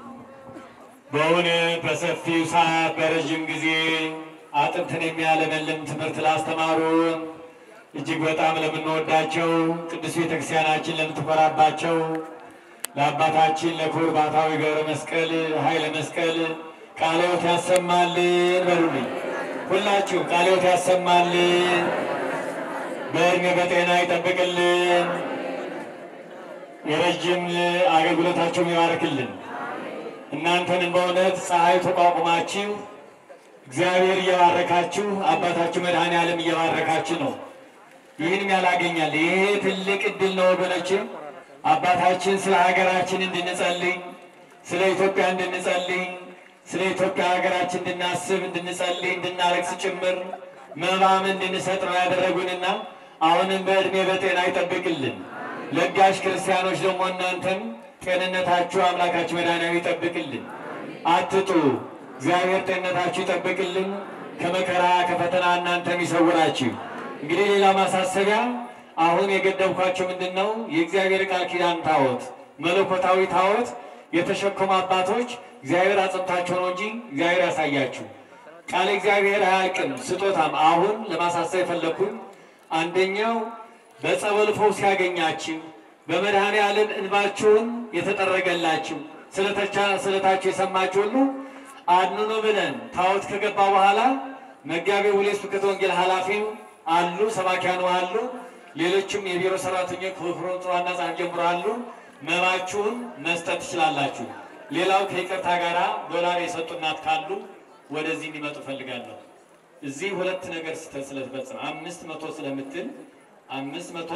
በእውነት በሰፊው ሰዓት በረዥም ጊዜ አጥንትን የሚያለመልም ትምህርት ላስተማሩን እጅግ በጣም ለምንወዳቸው ቅዱስ ቤተክርስቲያናችን ለምትኮራባቸው ለአባታችን ለክቡር ባታዊ ገብረ መስቀል ኃይለ መስቀል ቃለ ሕይወት ያሰማልን በሉልኝ። ሁላችሁ ቃለ ሕይወት ያሰማልን፣ በእድሜ በጤና ይጠብቅልን፣ የረጅም አገልግሎታቸውን ይባርክልን። እናንተንም በእውነት ፀሐይ ተቋቁማችሁ እግዚአብሔር እየባረካችሁ አባታችሁ መድኃኔ ዓለም እየባረካችሁ ነው። ይህንም ያላገኛል። ይሄ ትልቅ እድል ነው ወገኖች። አባታችን ስለ ሀገራችን እንድንጸልይ፣ ስለ ኢትዮጵያ እንድንጸልይ፣ ስለ ኢትዮጵያ ሀገራችን እንድናስብ፣ እንድንጸልይ፣ እንድናለቅስ ጭምር መባም እንድንሰጥ ነው ያደረጉንና አሁንም በዕድሜ በጤና ይጠብቅልን። ለጋሽ ክርስቲያኖች ደግሞ እናንተም ጤንነታችሁ አምላካችሁ መድኃኒዓለም ይጠብቅልን። አትጡ። እግዚአብሔር ጤንነታችሁ ይጠብቅልን። ከመከራ ከፈተና እናንተም ይሰውራችሁ። እንግዲህ ሌላ ማሳሰቢያ አሁን የገደብኳቸው ምንድን ነው? የእግዚአብሔር ቃል ኪዳን ታቦት መለኮታዊ ታቦት የተሸከሙ አባቶች እግዚአብሔር አጽንታቸው ነው እንጂ እግዚአብሔር ያሳያችሁ። ቃል እግዚአብሔር አያልቅም። ስጦታም አሁን ለማሳሰብ የፈለግኩኝ አንደኛው በጸበል ፈውስ ያገኛችሁ በመድኃኔ ዓለም እንባችሁን የተጠረገላችሁ ስለታችሁ የሰማችሁ ሁሉ አድኑኑ ብለን ታቦት ከገባ በኋላ መጋቤ ሁሌ ስብከተ ወንጌል ኃላፊው አሉ፣ ሰባኪያኑ አሉ፣ ሌሎችም የቢሮ ሰራተኞች ከፍሮንት ዋና ጸሐፊ ጀምሮ አሉ። መባችሁን መስጠት ትችላላችሁ። ሌላው ከይቅርታ ጋራ ዶላር የሰጡ እናት ካሉ ወደዚህ እንዲመጡ ፈልጋለሁ። እዚህ ሁለት ነገር ስህተት ስለተፈጸመ አምስት መቶ ስለምትል አምስት መቶ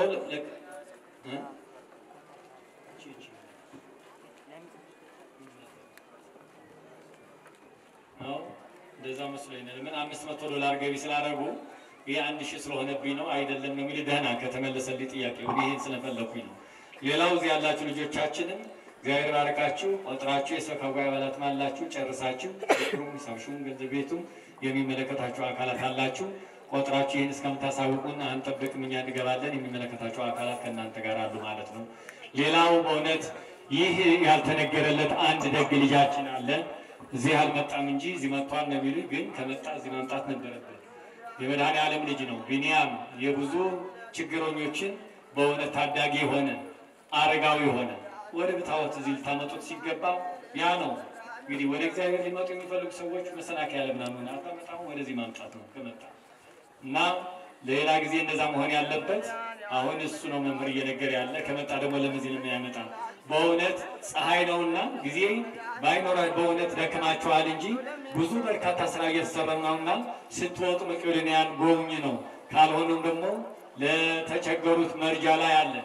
እንደዛ መስሎኝ ነው። ምን አምስት መቶ ዶላር ገቢ ስላደረጉ ይህ አንድ ሺህ ስለሆነብኝ ነው አይደለም ነው የሚል ደህና ከተመለሰልኝ ጥያቄ ይህን ስለፈለኩኝ ነው። ሌላው እዚህ ያላችሁ ልጆቻችንም እግዚአብሔር ባረካችሁ ቆጥራችሁ የሰበካ ጉባኤ አባላት አላችሁ ጨርሳችሁ ቁም ሰብሹም ገንዘብ ቤቱም የሚመለከታችሁ አካላት አላችሁ ቆጥራችሁ ይህን እስከምታሳውቁን አንጠብቅም እኛ እንገባለን። የሚመለከታችሁ አካላት ከእናንተ ጋር አሉ ማለት ነው። ሌላው በእውነት ይህ ያልተነገረለት አንድ ደግ ልጃችን አለ። እዚህ አልመጣም እንጂ እዚህ መጥቷል ነው የሚሉ ግን ከመጣ እዚህ መምጣት ነበረበት። የመድኃኔ ዓለም ልጅ ነው። ቢንያም የብዙ ችግረኞችን በእውነት ታዳጊ የሆነ አረጋዊ የሆነ ወደ ብታወት እዚህ ልታመጡት ሲገባ ያ ነው እንግዲህ ወደ እግዚአብሔር ሊመጡ የሚፈልጉ ሰዎች መሰናከያ ለምናምን አታመጣም። ወደዚህ ማምጣት ነው ከመጣ እና ለሌላ ጊዜ እንደዛ መሆን ያለበት አሁን እሱ ነው መምህር እየነገረ ያለ ከመጣ ደግሞ ለምዚህ ነው የሚያመጣ። በእውነት ፀሐይ ነውና ጊዜ ባይኖራ በእውነት ደክማችኋል እንጂ ብዙ በርካታ ስራ እየተሰራ ነውና ስትወጡ መቄዶንያን ጎብኝ ነው። ካልሆኑም ደግሞ ለተቸገሩት መርጃ ላይ አለ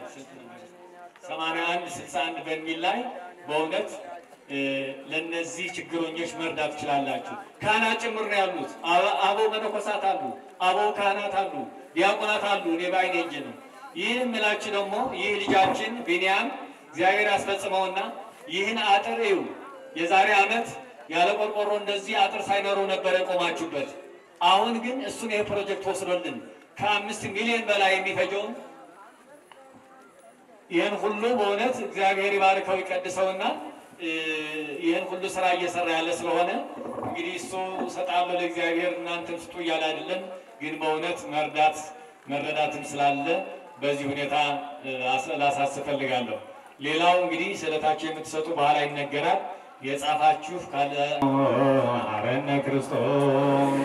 81 61 በሚል ላይ በእውነት ለነዚህ ችግረኞች መርዳት ትችላላችሁ። ካህናት ጭምር ነው ያሉት። አበው መነኮሳት አሉ፣ አበው ካህናት አሉ፣ ዲያቆናት አሉ። እኔ በዓይኔ እንጂ ነው። ይህን የምላችሁ ደግሞ ይህ ልጃችን ቢንያም እግዚአብሔር ያስፈጽመውና ይህን አጥር እዩ። የዛሬ ዓመት ያለ ቆርቆሮ እንደዚህ አጥር ሳይኖረው ነበረ የቆማችሁበት። አሁን ግን እሱን ይህ ፕሮጀክት ወስዶልን ከአምስት ሚሊዮን በላይ የሚፈጀውን ይህን ሁሉ በእውነት እግዚአብሔር ይባርከው ይቀድሰውና ይህን ሁሉ ስራ እየሰራ ያለ ስለሆነ እንግዲህ እሱ ሰጣለሁ ለእግዚአብሔር እናንተም ስጡ እያለ አይደለም፣ ግን በእውነት መርዳት መረዳትም ስላለ በዚህ ሁኔታ ላሳስብ ፈልጋለሁ። ሌላው እንግዲህ ስለታችሁ የምትሰጡ በኋላ ይነገራል። የጻፋችሁ ካለ አረነ ክርስቶስ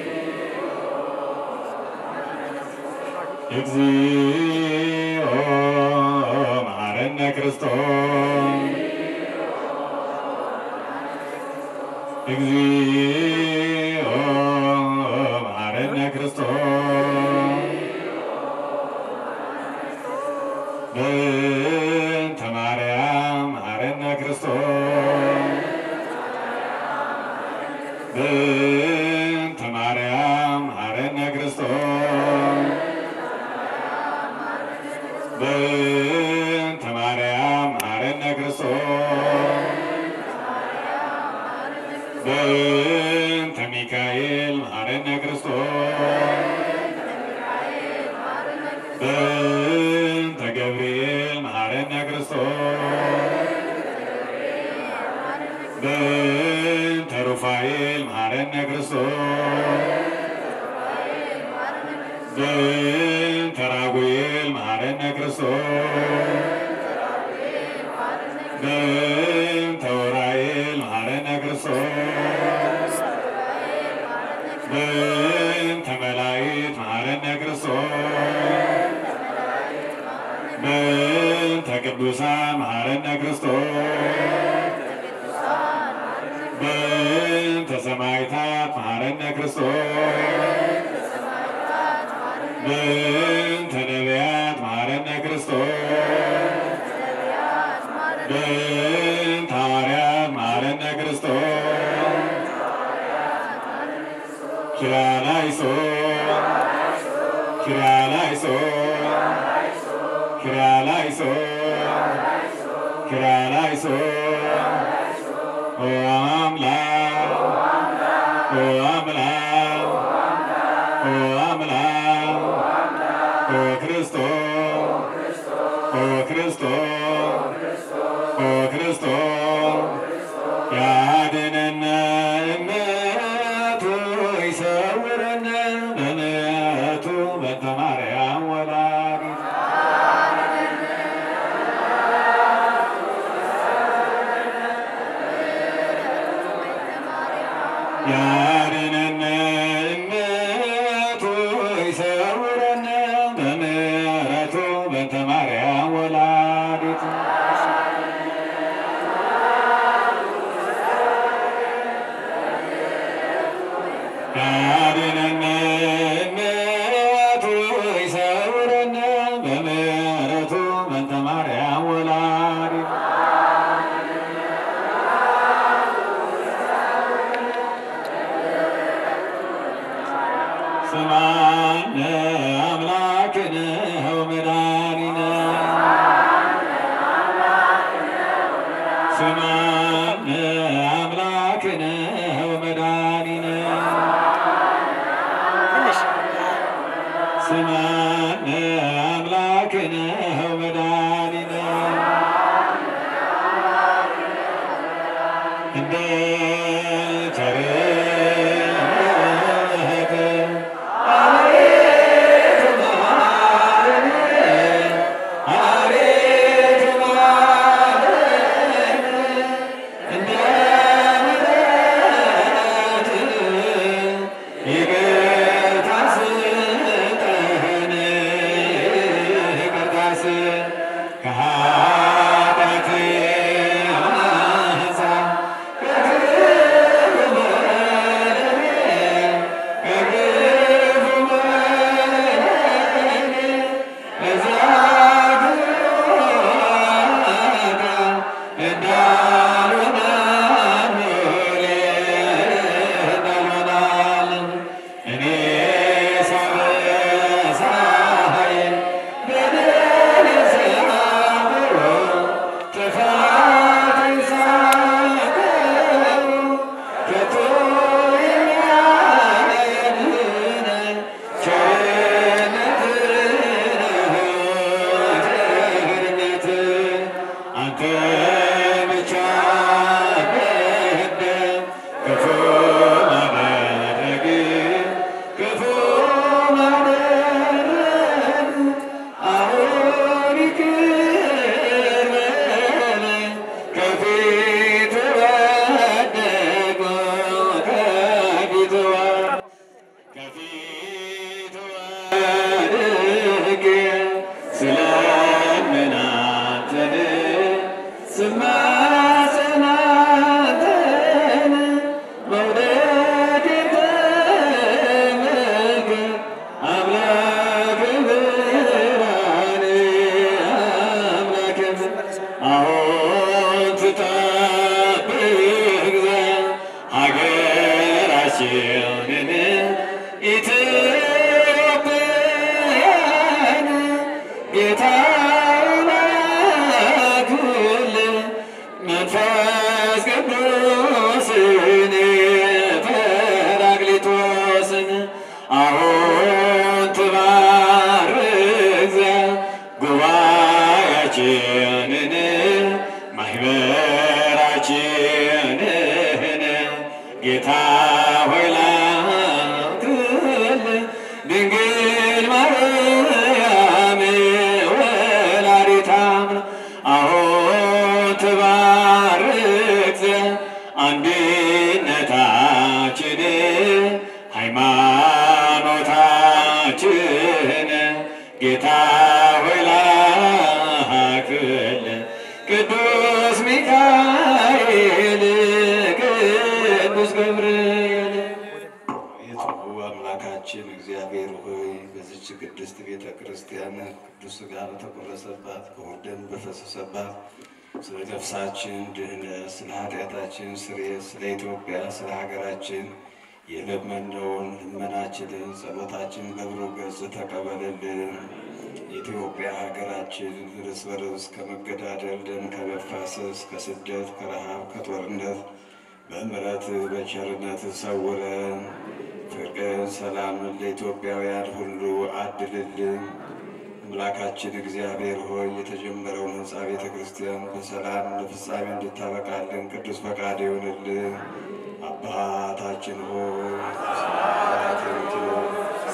እግዚኦ መሐረነ ክርስቶስ እግዚኦ መሐረነ ክርስቶስ በእንተ ማርያም መሐረነ ክርስቶስ በእንተ ማርያም መሐረነ ክርስቶስ በእንተ ማርያም መሐረነ ክርስቶስ በእንተ ሚካኤል መሐረነ ክርስቶስ በእንተ ገብርኤል መሐረነ ክርስቶስ በእንተ ሩፋኤል መሐረነ ክርስቶስ በእንተ ራጉኤል መሐረነ ክርስቶስ በእንተ ዑራኤል መሐረነ ክርስቶስ በእንተ መላእክት መሐረነ ክርስቶስ በእንተ ቅዱሳን መሐረነ ክርስቶስ በእንተ ሰማዕታት መሐረነ ክርስቶስ በእንተ ነቢያት መሐረነ ክርስቶስ ኪርያላይሶ ኪርያላይሶ ኦ አምላክ ኦ አምላክ ኦ አምላክ ኦ ክርስቶስ ኦ ክርስቶስ ኦ ክርስቶስ ያድነነ እምነቱ ይሰውረነ በምሕረቱ በእንተ ማርያም ወላዲት ያድነነ እምነቱ ይሰውረነ በምሕረቱ በእንተ ማርያም ወላዲት ያድነነ እምነቱ ይሰውረነ በምሕረቱ በእንተ ማርያም ወላዲት ስማነ አምላክነ ወመድኃኒነ ስማነ አምላክነ ወመድኃኒነ ትንሽ ስማነ አምላክነ ወመድኃኒነ እንደ ቸርነትህ አቤቱ ማረን፣ አቤቱ ማረን፣ እንደ ምሕረትህ ይቅርታ ስጠን፣ ይቅርታ ስጠን ከኃጢአት አንጻር አንተ ብቻ በህደም ክፉ ማድረግ ክፉ ማድረግ አሁን ይቅር በለን ከፊት ወደቁ ከፊት ወ- ከፊት ወድቄ ስለምን አንተን ስማጸን አንተን መውደዴን ተመልከት አምላክ ብርሃን አምላክ አሁን ትጠብቅ ዘንድ ሀገራችንን ኢትዮጵያን ጌታ ላኩልን መንፈስ ቅዱስን ጰራቅሊጦስን አሁን ትባርክ ዘንድ ጉባኤያችንን ማህበራችንን ጌታ ሆይ ላክልን ድንግል ማርያም ወላዲተ አምላክ አሁን ትባርክ ዘንድ አንድነታችንን ሃይማኖታችንን ጌታ ሆይ ላክልን ቅዱስ ሚካኤል ቅዱስ ገብርኤል የጽሁ አምላካችን እግዚአብሔር ሆይ በዚች ቅድስት ቤተ ክርስቲያን ቅዱስ ሥጋ በተቆረሰባት በውድ ደም በፈሰሰባት ስለ ነፍሳችን ድህነት፣ ስለ ኃጢአታችን ስርየት፣ ስለ ኢትዮጵያ፣ ስለ ሀገራችን የለመነውን ልመናችንን ጸሎታችን በብሩህ ገጽ ተቀበልልን። የኢትዮጵያ ሀገራችን እርስ በርስ ከመገዳደል፣ ደም ከመፋሰስ፣ ከስደት፣ ከረሃብ፣ ከጦርነት በምሕረት በቸርነት ሰውረን ፍቅርን፣ ሰላምን ለኢትዮጵያውያን ሁሉ አድልልን። አምላካችን እግዚአብሔር ሆይ የተጀመረውን ሕንፃ ቤተ ክርስቲያን በሰላም ለፍጻሜ እንድታበቃልን ቅዱስ ፈቃድ ይሆንልን። አባታችን ሆይ በሰማያት የምትኖር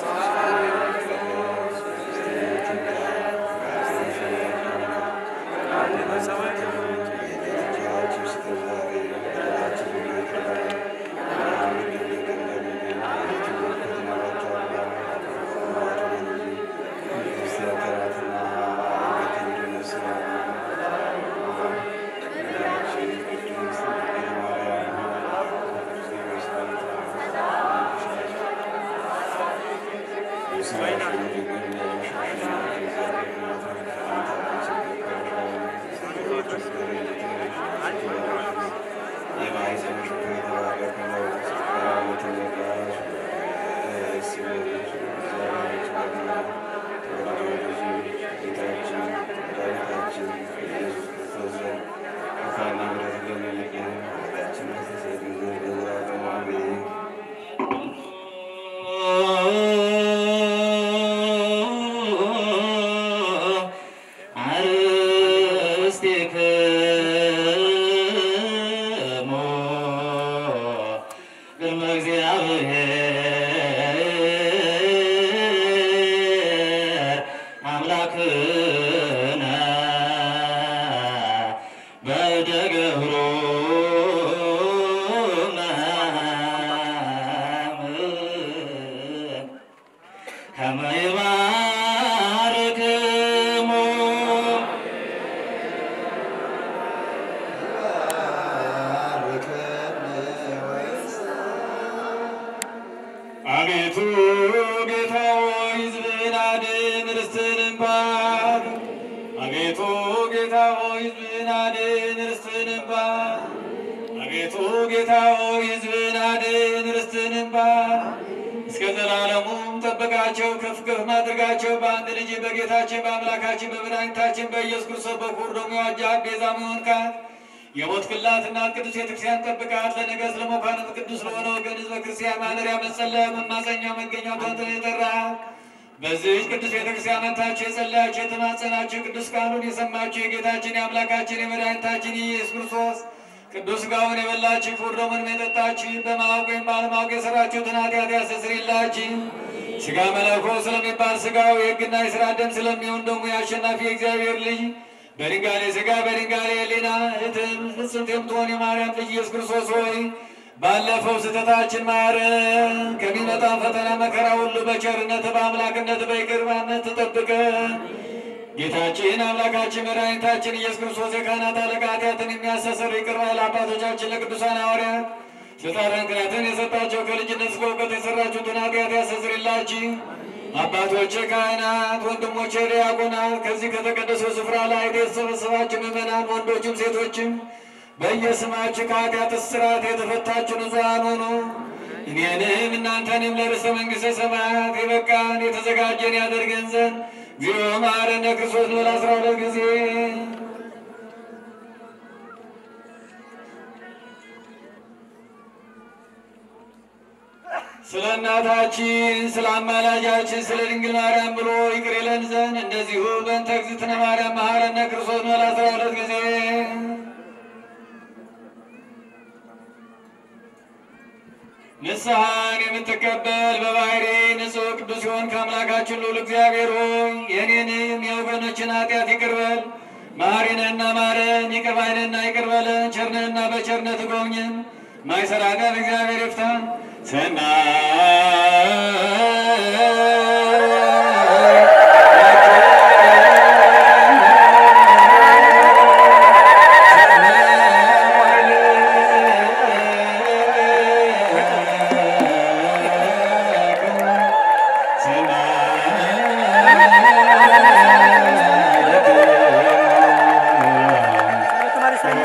አርስትክሙ ቅድመ እግዚአብሔር አምላክነ በደገብሮ ከመ ይባርክሙ አቤቱ ጌታ ሆይ ሕዝብህን አድን ርስትህንም ባርክ። አቤቱ ጌታ ሆይ ሕዝብህን አድን ርስትህንም ባርክ። አቤቱ ጌታ ሆይ ሕዝብህን አድን ርስትህንም ባርክ። እስከ ዘላለሙም ጠብቃቸው፣ ከፍ ከፍ ማድረጋቸው በአንድ ልጅ በጌታችን በአምላካችን በመድኃኒታችን በኢየሱስ ክርስቶስ በኩር ደግሞ የዋጃት ቤዛ መሆንካት የሞት ክላት እናት ቅዱስ ቤተክርስቲያን ጠብቃት። ለነገሥት ለመኳንንት ቅዱስ ለሆነ ወገን ሕዝበ ክርስቲያን ማደሪያ መጸለያ መማፀኛ መገኛ ቷንትን የጠራ በዚህች ቅዱስ ቤተክርስቲያን መጥታችሁ የጸለያችሁ የተማጸናችሁ ቅዱስ ቃሉን የሰማችሁ የጌታችን የአምላካችን የመድኃኒታችን የኢየሱስ ክርስቶስ ቅዱስ ሥጋውን የበላችሁ ክቡር ደሙንም የጠጣችሁ በማወቅ ወይም ባለማወቅ የሠራችሁትን ኃጢአት ያስተሰርይላችሁ። ሥጋ መለኮት ስለሚባል ሥጋው የሕግና የሥራ ደም ስለሚሆን ደግሞ የአሸናፊ የእግዚአብሔር ልጅ በድንጋሌ ሥጋ በድንጋሌ ሕሊና እህትም ፍጽምት የምትሆን የማርያም ልጅ ኢየሱስ ክርስቶስ ሆይ ባለፈው ስህተታችን ማረን፣ ከሚመጣ ፈተና መከራ ሁሉ በቸርነት በአምላክነት በይቅርባነት ተጠብቀን። ጌታችን አምላካችን መድኃኒታችን ኢየሱስ ክርስቶስ የካህናት አለቃ ኃጢአትን የሚያስተሰርይ ይቅር ባይ ለአባቶቻችን ለቅዱሳን ሐዋርያት ስልጣንን ክህነትን የሰጣቸው ከልጅነት እስከ እውቀት የሠራችሁትን ኃጢአት ያስተሰርይላችሁ። አባቶቼ ካህናት፣ ወንድሞቼ ዲያቆናት፣ ከዚህ ከተቀደሰው ስፍራ ላይ የተሰበሰባችሁ ምዕመናን ወንዶችም ሴቶችም በየስማችሁ ከኃጢአት እስራት የተፈታችሁ ንጹሐን ሆኑ። እኔንም እናንተንም ለርዕሰ መንግሥተ ሰማያት የበቃን የተዘጋጀን ያደርገን ዘንድ እግዚኦ መሐረነ ክርስቶስ ኖል አስራ ሁለት ጊዜ ስለ እናታችን ስለ አማላጃችን ስለ ድንግል ማርያም ብሎ ይቅር ይለን ዘንድ እንደዚሁ በእንተ እግዝእትነ ማርያም መሐረነ ክርስቶስ ኖል አስራ ሁለት ጊዜ ንስሐን የምትቀበል በባህሪ ንጹሕ ቅዱስ ሲሆን ከአምላካችን ልዑል እግዚአብሔር ሆይ የእኔንም የወገኖችን ኃጢአት ይቅር በል። መሐሪ ነህና ማረን፣ ይቅር ባይ ነህና ይቅር በለን፣ ቸር ነህና በቸርነት ጎብኘን። ማይሰራ ኃጢአት እግዚአብሔር ይፍታ። ተማሪ ሳይንስ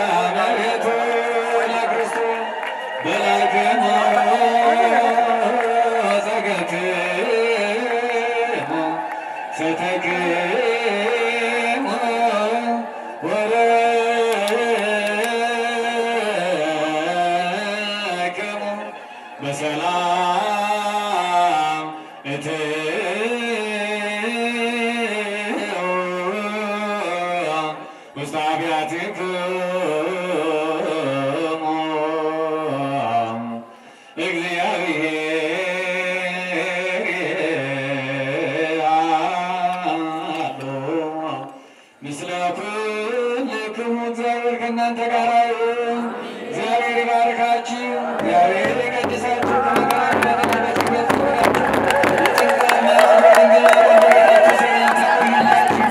በላከ ወለክሙ በሰላም እትዩ ውስተ አብያቲክሙ እግዚአብሔር አሉ ምስለ ኩልክሙ እግዚአብሔር ከእናንተ ጋር ይሁን። እግዚአብሔር ይባርካችሁ፣ እግዚአብሔር ይቀድሳችሁ፣ ከመከራ በተመለሱበት ትውላችሁ የጸጋና የድንግልና በረከታችሁ ሰላም ይሁንላችሁ።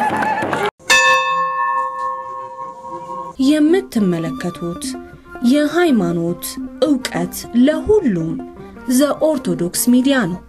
የምትመለከቱት የሃይማኖት ዕውቀት ለሁሉም ዘኦርቶዶክስ ሚዲያ ነው።